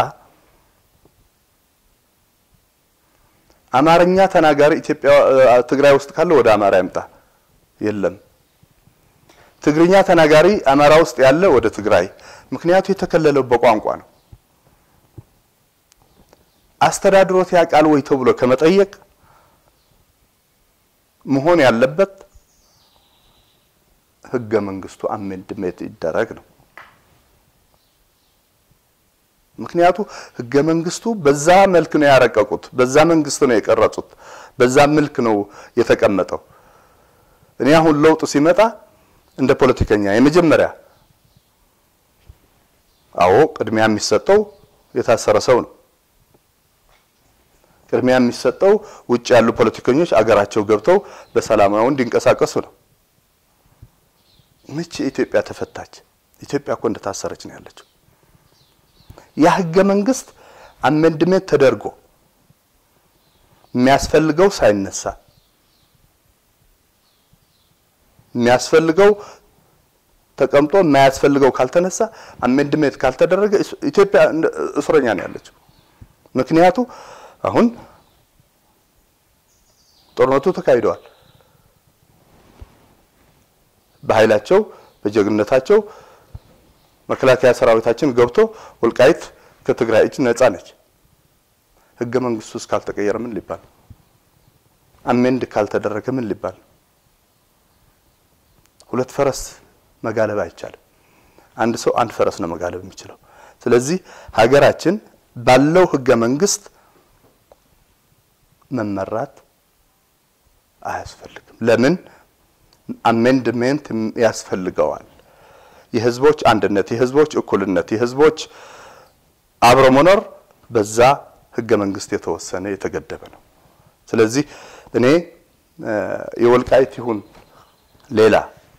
አማርኛ ተናጋሪ ኢትዮጵያ ትግራይ ውስጥ ካለ ወደ አማራ ይምጣ፣ የለም። ትግርኛ ተናጋሪ አማራ ውስጥ ያለ ወደ ትግራይ፣ ምክንያቱ የተከለለው በቋንቋ ነው። አስተዳድሮት ያውቃል ወይ ተብሎ ከመጠየቅ መሆን ያለበት ህገ መንግስቱ አሜንድሜንት ይደረግ ነው። ምክንያቱ ህገ መንግስቱ በዛ መልክ ነው ያረቀቁት፣ በዛ መንግስት ነው የቀረጹት፣ በዛ መልክ ነው የተቀመጠው። እኔ አሁን ለውጥ ሲመጣ እንደ ፖለቲከኛ የመጀመሪያ አዎ ቅድሚያ የሚሰጠው የታሰረ ሰው ነው። ቅድሚያ የሚሰጠው ውጭ ያሉ ፖለቲከኞች አገራቸው ገብተው በሰላማዊ እንዲንቀሳቀሱ ነው። መቼ ኢትዮጵያ ተፈታች? ኢትዮጵያ እኮ እንደታሰረች ነው ያለችው። ያ ህገ መንግስት አሜንድሜንት ተደርጎ የሚያስፈልገው ሳይነሳ የሚያስፈልገው ተቀምጦ የማያስፈልገው ካልተነሳ አሜንድሜንት ካልተደረገ ኢትዮጵያ እስረኛ ነው ያለችው። ምክንያቱ አሁን ጦርነቱ ተካሂደዋል። በኃይላቸው በጀግንነታቸው መከላከያ ሰራዊታችን ገብቶ ወልቃይት ከትግራይ እጅ ነጻ ነች። ህገ መንግስቱ እስካልተቀየረ ምን ሊባል? አሜንድ ካልተደረገ ምን ሊባል? ሁለት ፈረስ መጋለብ አይቻልም። አንድ ሰው አንድ ፈረስ ነው መጋለብ የሚችለው። ስለዚህ ሀገራችን ባለው ህገ መንግስት መመራት አያስፈልግም። ለምን አሜንድሜንት ያስፈልገዋል? የህዝቦች አንድነት፣ የህዝቦች እኩልነት፣ የህዝቦች አብሮ መኖር በዛ ህገ መንግስት የተወሰነ የተገደበ ነው። ስለዚህ እኔ የወልቃይት ይሁን ሌላ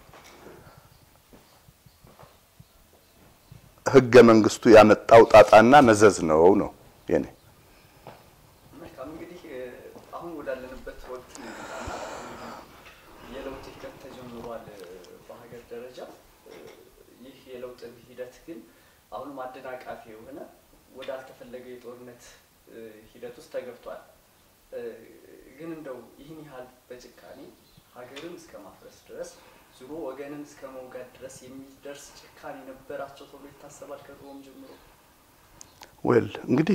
ህገ መንግስቱ ያመጣው ጣጣና መዘዝ ነው ነው የኔ መልካም እንግዲህ አሁን ወዳለንበት ወቅት እንምጣና የለውጥ ሂደት ተጀምሯል በሀገር ደረጃ። ይህ የለውጥ ሂደት ግን አሁንም አደናቃፊ የሆነ ወደ አልተፈለገ የጦርነት ሂደት ውስጥ ተገብቷል። ግን እንደው ይህን ያህል በጭካኔ ሀገርን እስከ ማፍረስ ድረስ ዙሮ ወገንን እስከ መውጋት ድረስ የሚደርስ ጭካኔ ነበራቸው ተብሎ ይታሰባል ከድሮም ጀምሮ? ዌል እንግዲህ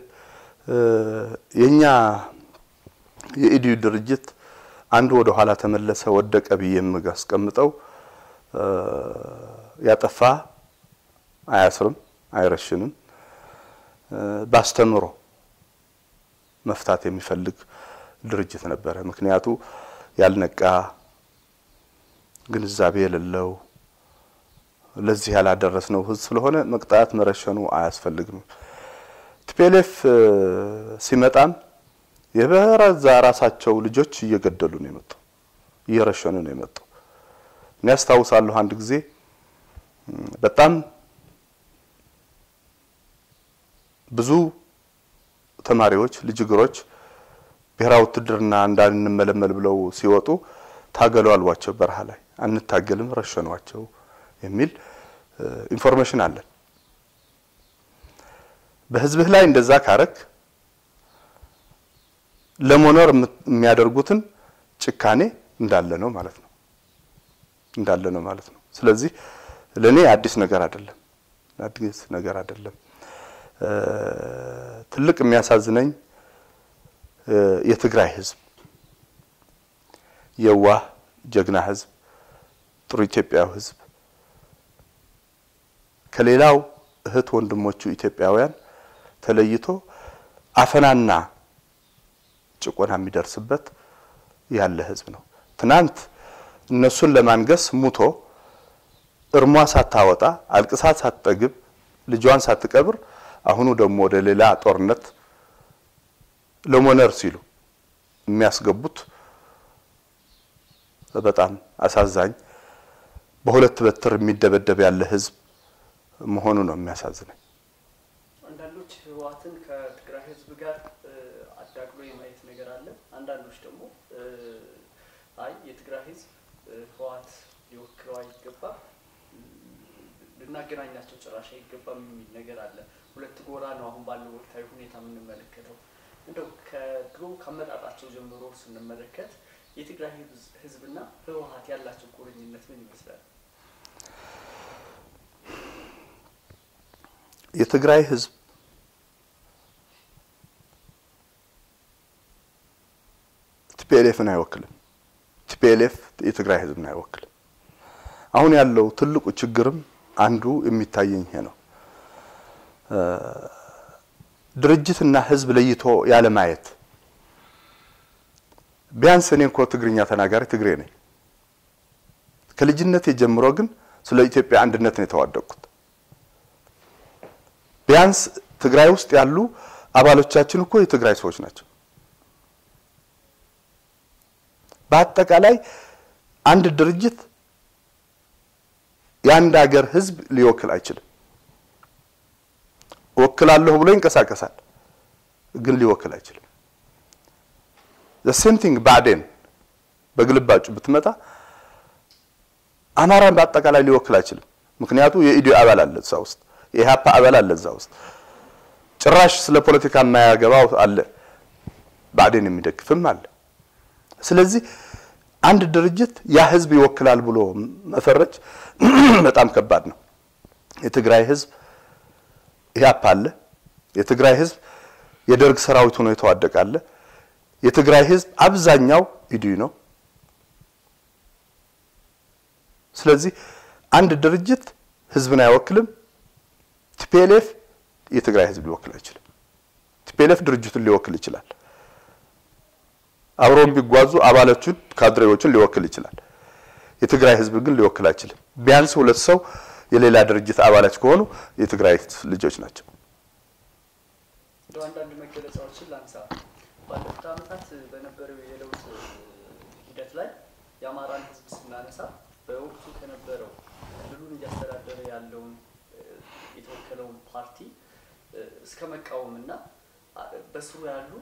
የእኛ የኢዲዩ ድርጅት አንዱ ወደ ኋላ ተመለሰ ወደቀ ብዬ የማስቀምጠው ያጠፋ አያስርም፣ አይረሽንም። ባስተምሮ መፍታት የሚፈልግ ድርጅት ነበረ። ምክንያቱ ያልነቃ ግንዛቤ የሌለው ለዚህ ያላደረስነው ህዝብ ስለሆነ መቅጣት መረሸኑ አያስፈልግም። ቲፒኤልኤፍ ሲመጣም የበረዛ ራሳቸው ልጆች እየገደሉ ነው የመጡ እየረሸኑ ነው የመጡ። እኔ ያስታውሳለሁ አንድ ጊዜ በጣም ብዙ ተማሪዎች ልጅግሮች ብሔራዊ ውትድርና እንዳንመለመል ብለው ሲወጡ ታገሉ አሏቸው። በረሃ ላይ አንታገልም፣ ረሸኗቸው የሚል ኢንፎርሜሽን አለን። በህዝብህ ላይ እንደዛ ካረክ ለመኖር የሚያደርጉትን ጭካኔ እንዳለ ነው ማለት ነው እንዳለ ነው ማለት ነው። ስለዚህ ለእኔ አዲስ ነገር አይደለም፣ አዲስ ነገር አይደለም። ትልቅ የሚያሳዝነኝ የትግራይ ህዝብ የዋህ ጀግና ህዝብ፣ ጥሩ ኢትዮጵያዊ ህዝብ ከሌላው እህት ወንድሞቹ ኢትዮጵያውያን ተለይቶ አፈናና ጭቆና የሚደርስበት ያለ ህዝብ ነው። ትናንት እነሱን ለማንገስ ሙቶ እርሟ ሳታወጣ አልቅሳ ሳትጠግብ ልጇን ሳትቀብር አሁኑ ደግሞ ወደ ሌላ ጦርነት ለሞነር ሲሉ የሚያስገቡት በጣም አሳዛኝ በሁለት በትር የሚደበደብ ያለ ህዝብ መሆኑ ነው የሚያሳዝነኝ። አንዳንዶች ህወሓትን ከትግራይ ህዝብ ጋር አዳቅሎ የማየት ነገር አለ። አንዳንዶች ደግሞ አይ የትግራይ ህዝብ ህወሓት ሊወክለው አይገባም፣ ልናገናኛቸው ጭራሽ አይገባም የሚል ነገር አለ። ሁለት ጎራ ነው አሁን ባለው ወቅታዊ ሁኔታ የምንመለከተው። እንደው ከድሮ ከአመጣጣቸው ጀምሮ ስንመለከት የትግራይ ህዝብና ህወሓት ያላቸው ቁርኝነት ምን ይመስላል? የትግራይ ህዝብ ቲፒኤልኤፍን አይወክልም። ቲፒኤልኤፍ የትግራይ ህዝብን አይወክልም። አሁን ያለው ትልቁ ችግርም አንዱ የሚታየኝ ይሄ ነው። ድርጅትና ህዝብ ለይቶ ያለ ማየት። ቢያንስ እኔ እንኳ ትግርኛ ተናጋሪ ትግሬ ነኝ። ከልጅነቴ ጀምሮ ግን ስለ ኢትዮጵያ አንድነት ነው የተዋደቅኩት። ቢያንስ ትግራይ ውስጥ ያሉ አባሎቻችን እኮ የትግራይ ሰዎች ናቸው። በአጠቃላይ አንድ ድርጅት የአንድ ሀገር ህዝብ ሊወክል አይችልም። እወክላለሁ ብሎ ይንቀሳቀሳል፣ ግን ሊወክል አይችልም። ሴም ቲንግ ብአዴን በግልባጩ ብትመጣ አማራን በአጠቃላይ ሊወክል አይችልም። ምክንያቱ የኢዲዮ አባል አለ እዛ ውስጥ፣ የኢህአፓ አባል አለ እዛ ውስጥ። ጭራሽ ስለ ፖለቲካ የማያገባው አለ፣ ብአዴን የሚደግፍም አለ። ስለዚህ አንድ ድርጅት ያ ህዝብ ይወክላል ብሎ መፈረጅ በጣም ከባድ ነው። የትግራይ ህዝብ ኢህአፓ አለ። የትግራይ ህዝብ የደርግ ሰራዊት ሆኖ የተዋደቀ አለ። የትግራይ ህዝብ አብዛኛው ኢዲዩ ነው። ስለዚህ አንድ ድርጅት ህዝብን አይወክልም። ቲፒኤልኤፍ የትግራይ ህዝብ ሊወክል አይችልም። ቲፒኤልኤፍ ድርጅቱን ሊወክል ይችላል። አብረው ቢጓዙ አባሎቹን ካድሬዎቹን ሊወክል ይችላል። የትግራይ ህዝብ ግን ሊወክል አይችልም። ቢያንስ ሁለት ሰው የሌላ ድርጅት አባላት ከሆኑ የትግራይ ልጆች ናቸው። እንደው አንዳንድ መገለጫዎችን ላንሳ። ባለፉት ዓመታት በነበረው የለውጥ ሂደት ላይ የአማራን ህዝብ ስናነሳ በወቅቱ ከነበረው ክልሉን እያስተዳደረ ያለውን የተወከለውን ፓርቲ እስከ መቃወም እና በስሩ ያሉ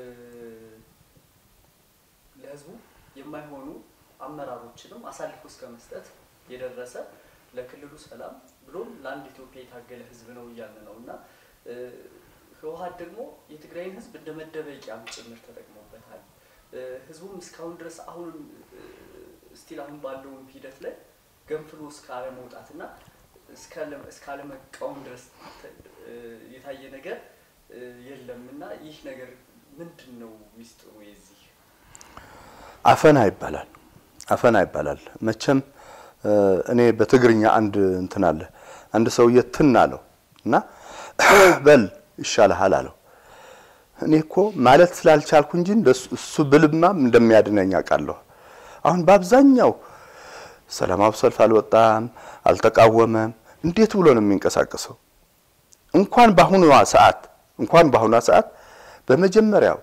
ለህዝቡ የማይሆኑ አመራሮችንም አሳልፎ እስከ መስጠት የደረሰ ለክልሉ ሰላም ብሎም ለአንድ ኢትዮጵያ የታገለ ህዝብ ነው እያለ ነው እና እ፣ ህወሀት ደግሞ የትግራይን ህዝብ እንደ መደበቂያም ጭምር ተጠቅሞበታል። እ፣ ህዝቡም እስካሁን ድረስ አሁንም ስቲል አሁን ባለውም ሂደት ላይ ገንፍሎ እስካለ መውጣት እና እስካለ መቃወም ድረስ ተ- እ፣ የታየ ነገር እ፣ የለም እና ይህ ነገር ምንድን ነው ሚስጥሩ የዚህ አፈና ይባላል። አፈና ይባላል። መቼም እ፣ እኔ በትግርኛ አንድ እንትን አለ አንድ ሰውዬ ትን አለው እና በል ይሻልሃል አለው። እኔ እኮ ማለት ስላልቻልኩ እንጂ እንደሱ- እሱ ብልማም እንደሚያድነኝ አውቃለሁ። አሁን በአብዛኛው ሰላማዊ ሰልፍ አልወጣም፣ አልተቃወመም። እንዴት ብሎ ነው የሚንቀሳቀሰው? እንኳን በአሁኗ ሰዓት እንኳን በአሁኗ ሰዓት በመጀመሪያው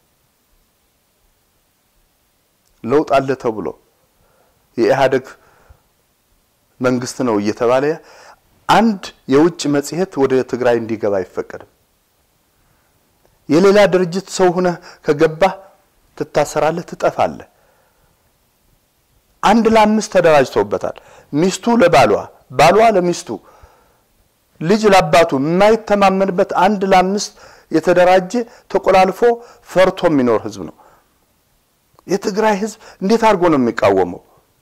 ለውጥ አለ ተብሎ የኢህአዴግ መንግስት ነው እየተባለ አንድ የውጭ መጽሔት ወደ ትግራይ እንዲገባ አይፈቀድም። የሌላ ድርጅት ሰው ሆነህ ከገባህ ትታሰራለህ፣ ትጠፋለህ። አንድ ለአምስት ተደራጅተውበታል። ሚስቱ ለባሏ፣ ባሏ ለሚስቱ፣ ልጅ ለአባቱ የማይተማመንበት አንድ ለአምስት የተደራጀ ተቆላልፎ ፈርቶ የሚኖር ህዝብ ነው። የትግራይ ህዝብ እንዴት አድርጎ ነው የሚቃወመው?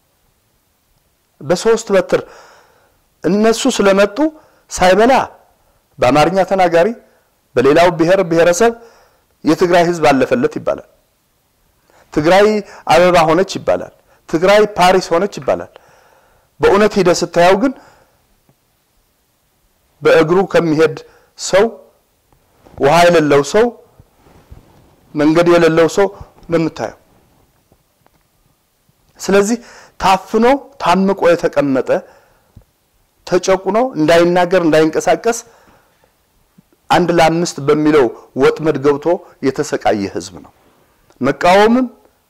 በሶስት በትር እነሱ ስለመጡ ሳይበላ በአማርኛ ተናጋሪ በሌላው ብሔር ብሔረሰብ የትግራይ ህዝብ አለፈለት ይባላል። ትግራይ አበባ ሆነች ይባላል። ትግራይ ፓሪስ ሆነች ይባላል። በእውነት ሂደ ስታየው ግን በእግሩ ከሚሄድ ሰው ውሃ የሌለው ሰው መንገድ የሌለው ሰው ነው የምታየው። ስለዚህ ታፍኖ ታምቆ የተቀመጠ ተጨቁኖ እንዳይናገር እንዳይንቀሳቀስ አንድ ለአምስት በሚለው ወጥመድ ገብቶ የተሰቃየ ህዝብ ነው። መቃወምም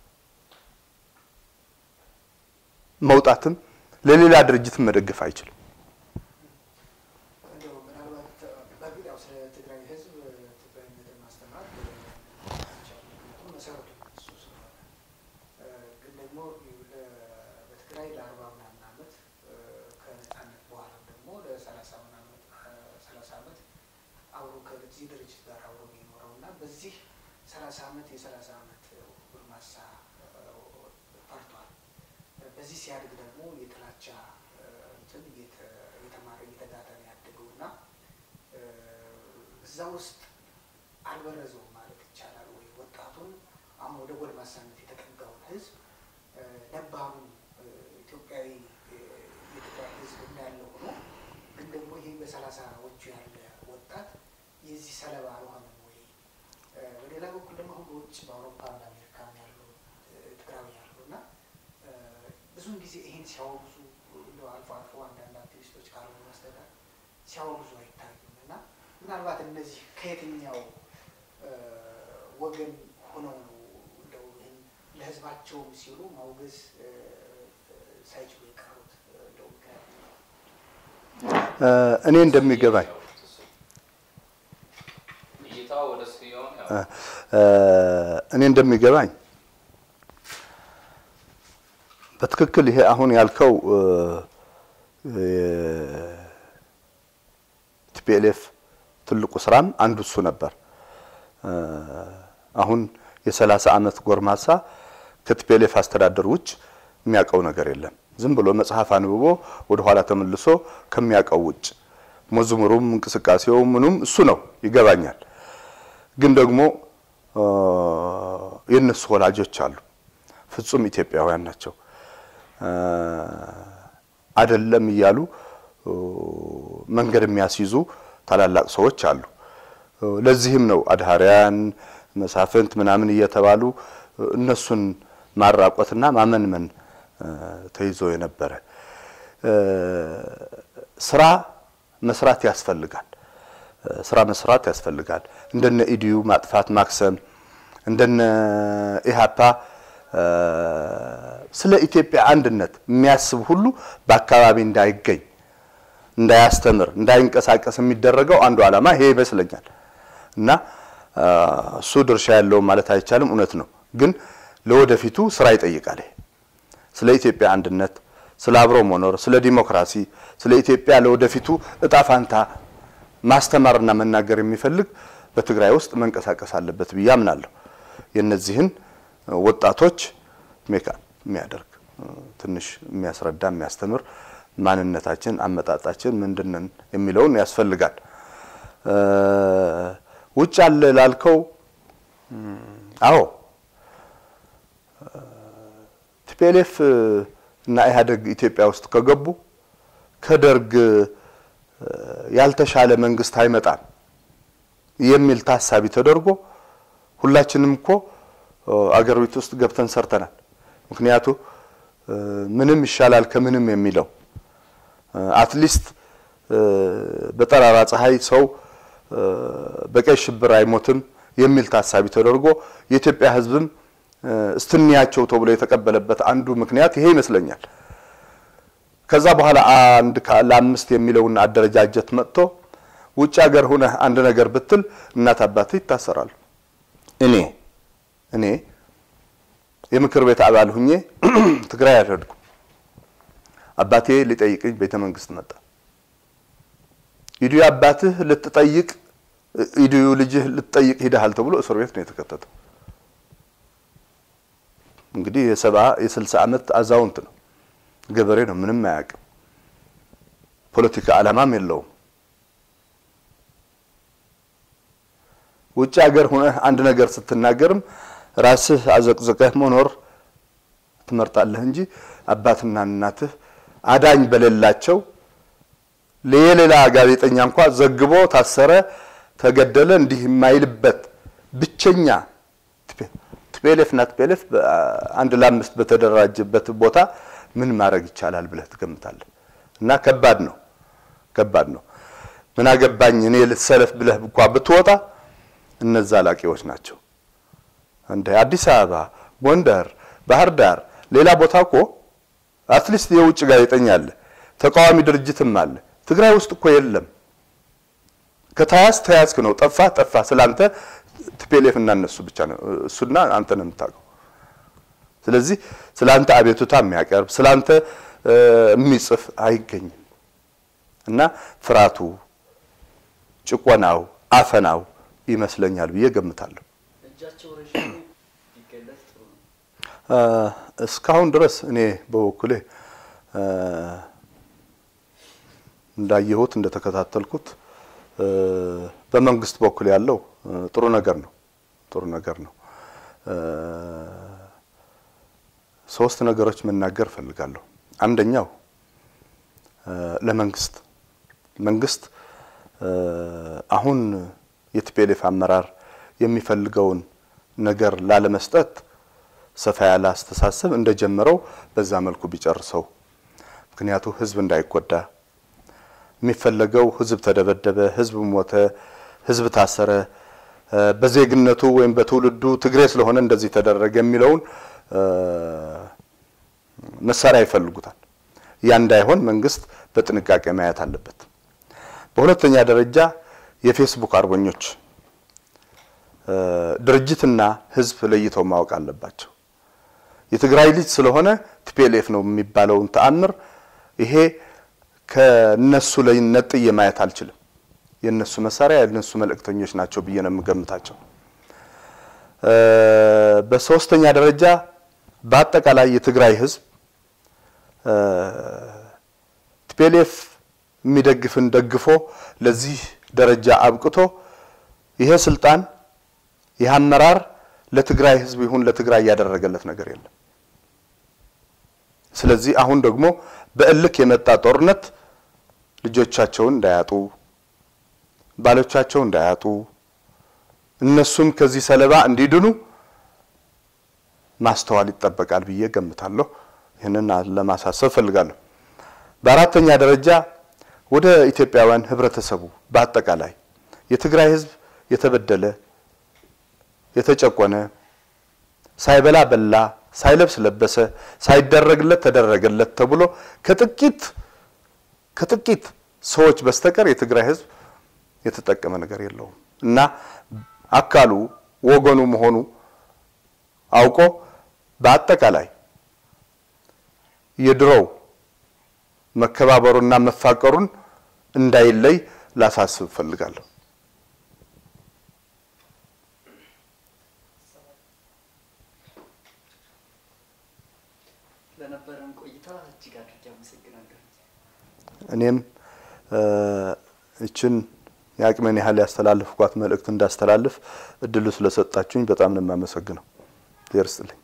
መውጣትም ለሌላ ድርጅትም መደገፍ አይችልም። እንደው ምናልባት በእርግጥ ያው ስለ ትግራይ ህዝብ ትግራይነትን ማስተማር ምክንያቱም መሰረቱ እሱ ስለሆነ እ፣ ግን ደግሞ ለ- በትግራይ ለአርባ ምናምን ዓመት እ፣ ከነጻነት በኋላ ደግሞ ለሰላሳ ምናምን ሰላሳ ዓመት አብሮ ከዚህ ድርጅት ጋር አብሮ ነው የኖረው እና በዚህ ሰላሳ ዓመት የሰላሳ ዓመት ጎልማሳ እ፣ ፈርቷል። በዚህ ሲያድግ ደግሞ የጥላቻ እ፣ እንትን እየተ- እየተማረ እየተጋተ ነው ያደገው እና እ፣ እዛ ውስጥ አልበረዘውም ማለት ይቻላል ወይ? ወጣቱን አሁን ወደ ጎልማሳነት የተጠጋውን ህዝብ እ፣ ነባሩን እ፣ ኢትዮጵያዊ እ፣ የትግራይ ህዝብ እንዳለ ሆኖ ግን ደግሞ ይሄ በሰላሳዎቹ ያለ ወጣት የዚህ ሰለባ አልሆነም ወይ? እ፣ በሌላ በኩል ደግሞ አሁን በውጭ በአውሮፓ በአሜሪካም ያሉ እ፣ ትግራዊ ያሉ እና እ፣ ብዙውን ጊዜ ይሄን ሲያወግዙ እንደው አልፎ አልፎ አንዳንድ አክቲቪስቶች ካልሆኑ በስተቀር ሲያወግዙ አይታዩም እና ምናልባት እነዚህ ከየትኛው እ፣ ወገን ሆነው ነው እንደው ይህን ለህዝባቸውም ሲሉ ማውገዝ እ፣ ሳይችሉ የቀሩት እ፣ እንደው ምክንያት እ፣ እኔ እንደሚገባኝ እይታው ወደ ሲሆን ያው እ፣ እኔ እንደሚገባኝ በትክክል ይሄ አሁን ያልከው ቲፒኤልኤፍ ትልቁ ስራም አንዱ እሱ ነበር። እ፣ አሁን የሰላሳ ዓመት ጎርማሳ ከቲፒኤልኤፍ አስተዳደር ውጭ የሚያውቀው ነገር የለም። ዝም ብሎ መጽሐፍ አንብቦ ወደ ኋላ ተመልሶ ከሚያውቀው ውጭ መዝሙሩም እንቅስቃሴው ምኑም እሱ ነው ይገባኛል። ግን ደግሞ እ፣ የእነሱ ወላጆች አሉ፣ ፍጹም ኢትዮጵያውያን ናቸው። እ፣ አይደለም እያሉ እ፣ መንገድ የሚያስይዙ ታላላቅ ሰዎች አሉ። እ፣ ለዚህም ነው አድሃሪያን መሳፍንት ምናምን እየተባሉ እ፣ እነሱን ማራቆትና ማመንመን እ፣ ተይዞ የነበረ እ፣ ስራ መስራት ያስፈልጋል። እ፣ ስራ መስራት ያስፈልጋል። እንደነ ኢዲዩ ማጥፋት ማክሰም፣ እንደነ ኢህአፓ እ፣ ስለ ኢትዮጵያ አንድነት የሚያስብ ሁሉ በአካባቢ እንዳይገኝ እንዳያስተምር እንዳይንቀሳቀስ የሚደረገው አንዱ ዓላማ ይሄ ይመስለኛል። እና እ፣ እሱ ድርሻ ያለውም ማለት አይቻልም፣ እውነት ነው። ግን ለወደፊቱ ስራ ይጠይቃል። ይሄ ስለ ኢትዮጵያ አንድነት፣ ስለ አብሮ መኖር፣ ስለ ዲሞክራሲ፣ ስለ ኢትዮጵያ ለወደፊቱ እጣ ፋንታ ማስተማርና መናገር የሚፈልግ በትግራይ ውስጥ መንቀሳቀስ አለበት ብዬ አምናለሁ። የእነዚህን ወጣቶች ሜካ የሚያደርግ ትንሽ የሚያስረዳ የሚያስተምር ማንነታችን አመጣጣችን ምንድነን የሚለውን ያስፈልጋል። ውጭ አለ ላልከው አዎ ቲፒኤልኤፍ እና ኢህአዴግ ኢትዮጵያ ውስጥ ከገቡ ከደርግ ያልተሻለ መንግስት አይመጣም የሚል ታሳቢ ተደርጎ ሁላችንም እኮ አገር ቤት ውስጥ ገብተን ሰርተናል። ምክንያቱ ምንም ይሻላል ከምንም የሚለው አትሊስት በጠራራ ፀሐይ ሰው በቀይ ሽብር አይሞትም የሚል ታሳቢ ተደርጎ የኢትዮጵያ ሕዝብም እስትንያቸው ተብሎ የተቀበለበት አንዱ ምክንያት ይሄ ይመስለኛል። ከዛ በኋላ አንድ ለአምስት የሚለውን አደረጃጀት መጥቶ ውጭ ሀገር ሁነህ አንድ ነገር ብትል እናት አባትህ ይታሰራሉ። እኔ እኔ የምክር ቤት አባል ሁኜ ትግራይ አልሄድኩም። አባቴ ሊጠይቅኝ ቤተ መንግስት መጣ። ኢዲዩ አባትህ ልትጠይቅ ኢዲዩ ልጅህ ልትጠይቅ ሂደሃል ተብሎ እስር ቤት ነው የተከተተው። እንግዲህ የሰባ የስልሳ ዓመት አዛውንት ነው፣ ገበሬ ነው፣ ምንም አያውቅም። ፖለቲካ ዓላማም የለውም። ውጭ ሀገር ሆነህ አንድ ነገር ስትናገርም ራስህ አዘቅዝቀህ መኖር ትመርጣለህ እንጂ አባትና እናትህ አዳኝ በሌላቸው የሌላ ጋዜጠኛ እንኳ ዘግቦ ታሰረ፣ ተገደለ እንዲህ የማይልበት ብቸኛ ቲፒኤልኤፍ እና ቲፒኤልኤፍ አንድ ለአምስት በተደራጀበት ቦታ ምን ማድረግ ይቻላል ብለህ ትገምታለህ? እና ከባድ ነው፣ ከባድ ነው። ምን አገባኝ እኔ ልትሰለፍ ብለህ እንኳ ብትወጣ እነዛ ላቂዎች ናቸው። እንደ አዲስ አበባ፣ ጎንደር፣ ባህር ዳር፣ ሌላ ቦታ እኮ አትሊስት የውጭ ጋዜጠኛ አለ፣ ተቃዋሚ ድርጅትም አለ። ትግራይ ውስጥ እኮ የለም። ከተያዝ ተያዝክ ነው፣ ጠፋ ጠፋ። ስላንተ ቲፒኤልኤፍ እና እነሱ ብቻ ነው እሱና አንተ ነው የምታውቀው። ስለዚህ ስላንተ አቤቱታ የሚያቀርብ ስላንተ የሚጽፍ አይገኝም እና ፍርሃቱ፣ ጭቆናው፣ አፈናው ይመስለኛል ብዬ ገምታለሁ። እጃቸው ረዥም ቢገለጽ ጥሩ ነው። እስካሁን ድረስ እኔ በበኩሌ እንዳየሁት እንደተከታተልኩት በመንግስት በኩል ያለው ጥሩ ነገር ነው። ጥሩ ነገር ነው። ሶስት ነገሮች መናገር እፈልጋለሁ። አንደኛው ለመንግስት መንግስት አሁን የቲፒኤልኤፍ አመራር የሚፈልገውን ነገር ላለመስጠት ሰፋ ያለ አስተሳሰብ እንደጀመረው በዛ መልኩ ቢጨርሰው። ምክንያቱ ህዝብ እንዳይጎዳ የሚፈለገው ህዝብ ተደበደበ፣ ህዝብ ሞተ፣ ህዝብ ታሰረ፣ በዜግነቱ ወይም በትውልዱ ትግሬ ስለሆነ እንደዚህ ተደረገ የሚለውን መሳሪያ ይፈልጉታል። ያ እንዳይሆን መንግስት በጥንቃቄ ማየት አለበት። በሁለተኛ ደረጃ የፌስቡክ አርበኞች ድርጅትና ህዝብ ለይተው ማወቅ አለባቸው። የትግራይ ልጅ ስለሆነ ቲፒኤልኤፍ ነው የሚባለውን ተአምር ይሄ ከነሱ ላይ ነጥዬ ማየት አልችልም። የነሱ መሳሪያ የነሱ መልእክተኞች ናቸው ብዬ ነው የምገምታቸው። በሶስተኛ ደረጃ በአጠቃላይ የትግራይ ህዝብ ቲፒኤልኤፍ የሚደግፍን ደግፎ ለዚህ ደረጃ አብቅቶ ይሄ ስልጣን ይህ አመራር ለትግራይ ህዝብ ይሁን ለትግራይ ያደረገለት ነገር የለም። ስለዚህ አሁን ደግሞ በእልክ የመጣ ጦርነት ልጆቻቸውን እንዳያጡ፣ ባሎቻቸው እንዳያጡ፣ እነሱም ከዚህ ሰለባ እንዲድኑ ማስተዋል ይጠበቃል ብዬ ገምታለሁ። ይህንን ለማሳሰብ ፈልጋለሁ። በአራተኛ ደረጃ ወደ ኢትዮጵያውያን ህብረተሰቡ በአጠቃላይ የትግራይ ህዝብ የተበደለ የተጨቆነ ሳይበላ በላ ሳይለብስ ለበሰ ሳይደረግለት ተደረገለት ተብሎ ከጥቂት ከጥቂት ሰዎች በስተቀር የትግራይ ህዝብ የተጠቀመ ነገር የለውም እና አካሉ ወገኑ መሆኑ አውቆ በአጠቃላይ የድሮው መከባበሩና መፋቀሩን እንዳይለይ ላሳስብ እፈልጋለሁ። ለነበረን ቆይታ እጅግ አድርጌ አመሰግናለሁ። እኔም እችን የአቅሜን ያህል ያስተላለፍኳት መልእክት እንዳስተላልፍ እድሉ ስለሰጣችሁኝ በጣም ነው የማመሰግነው። ይርስጥልኝ።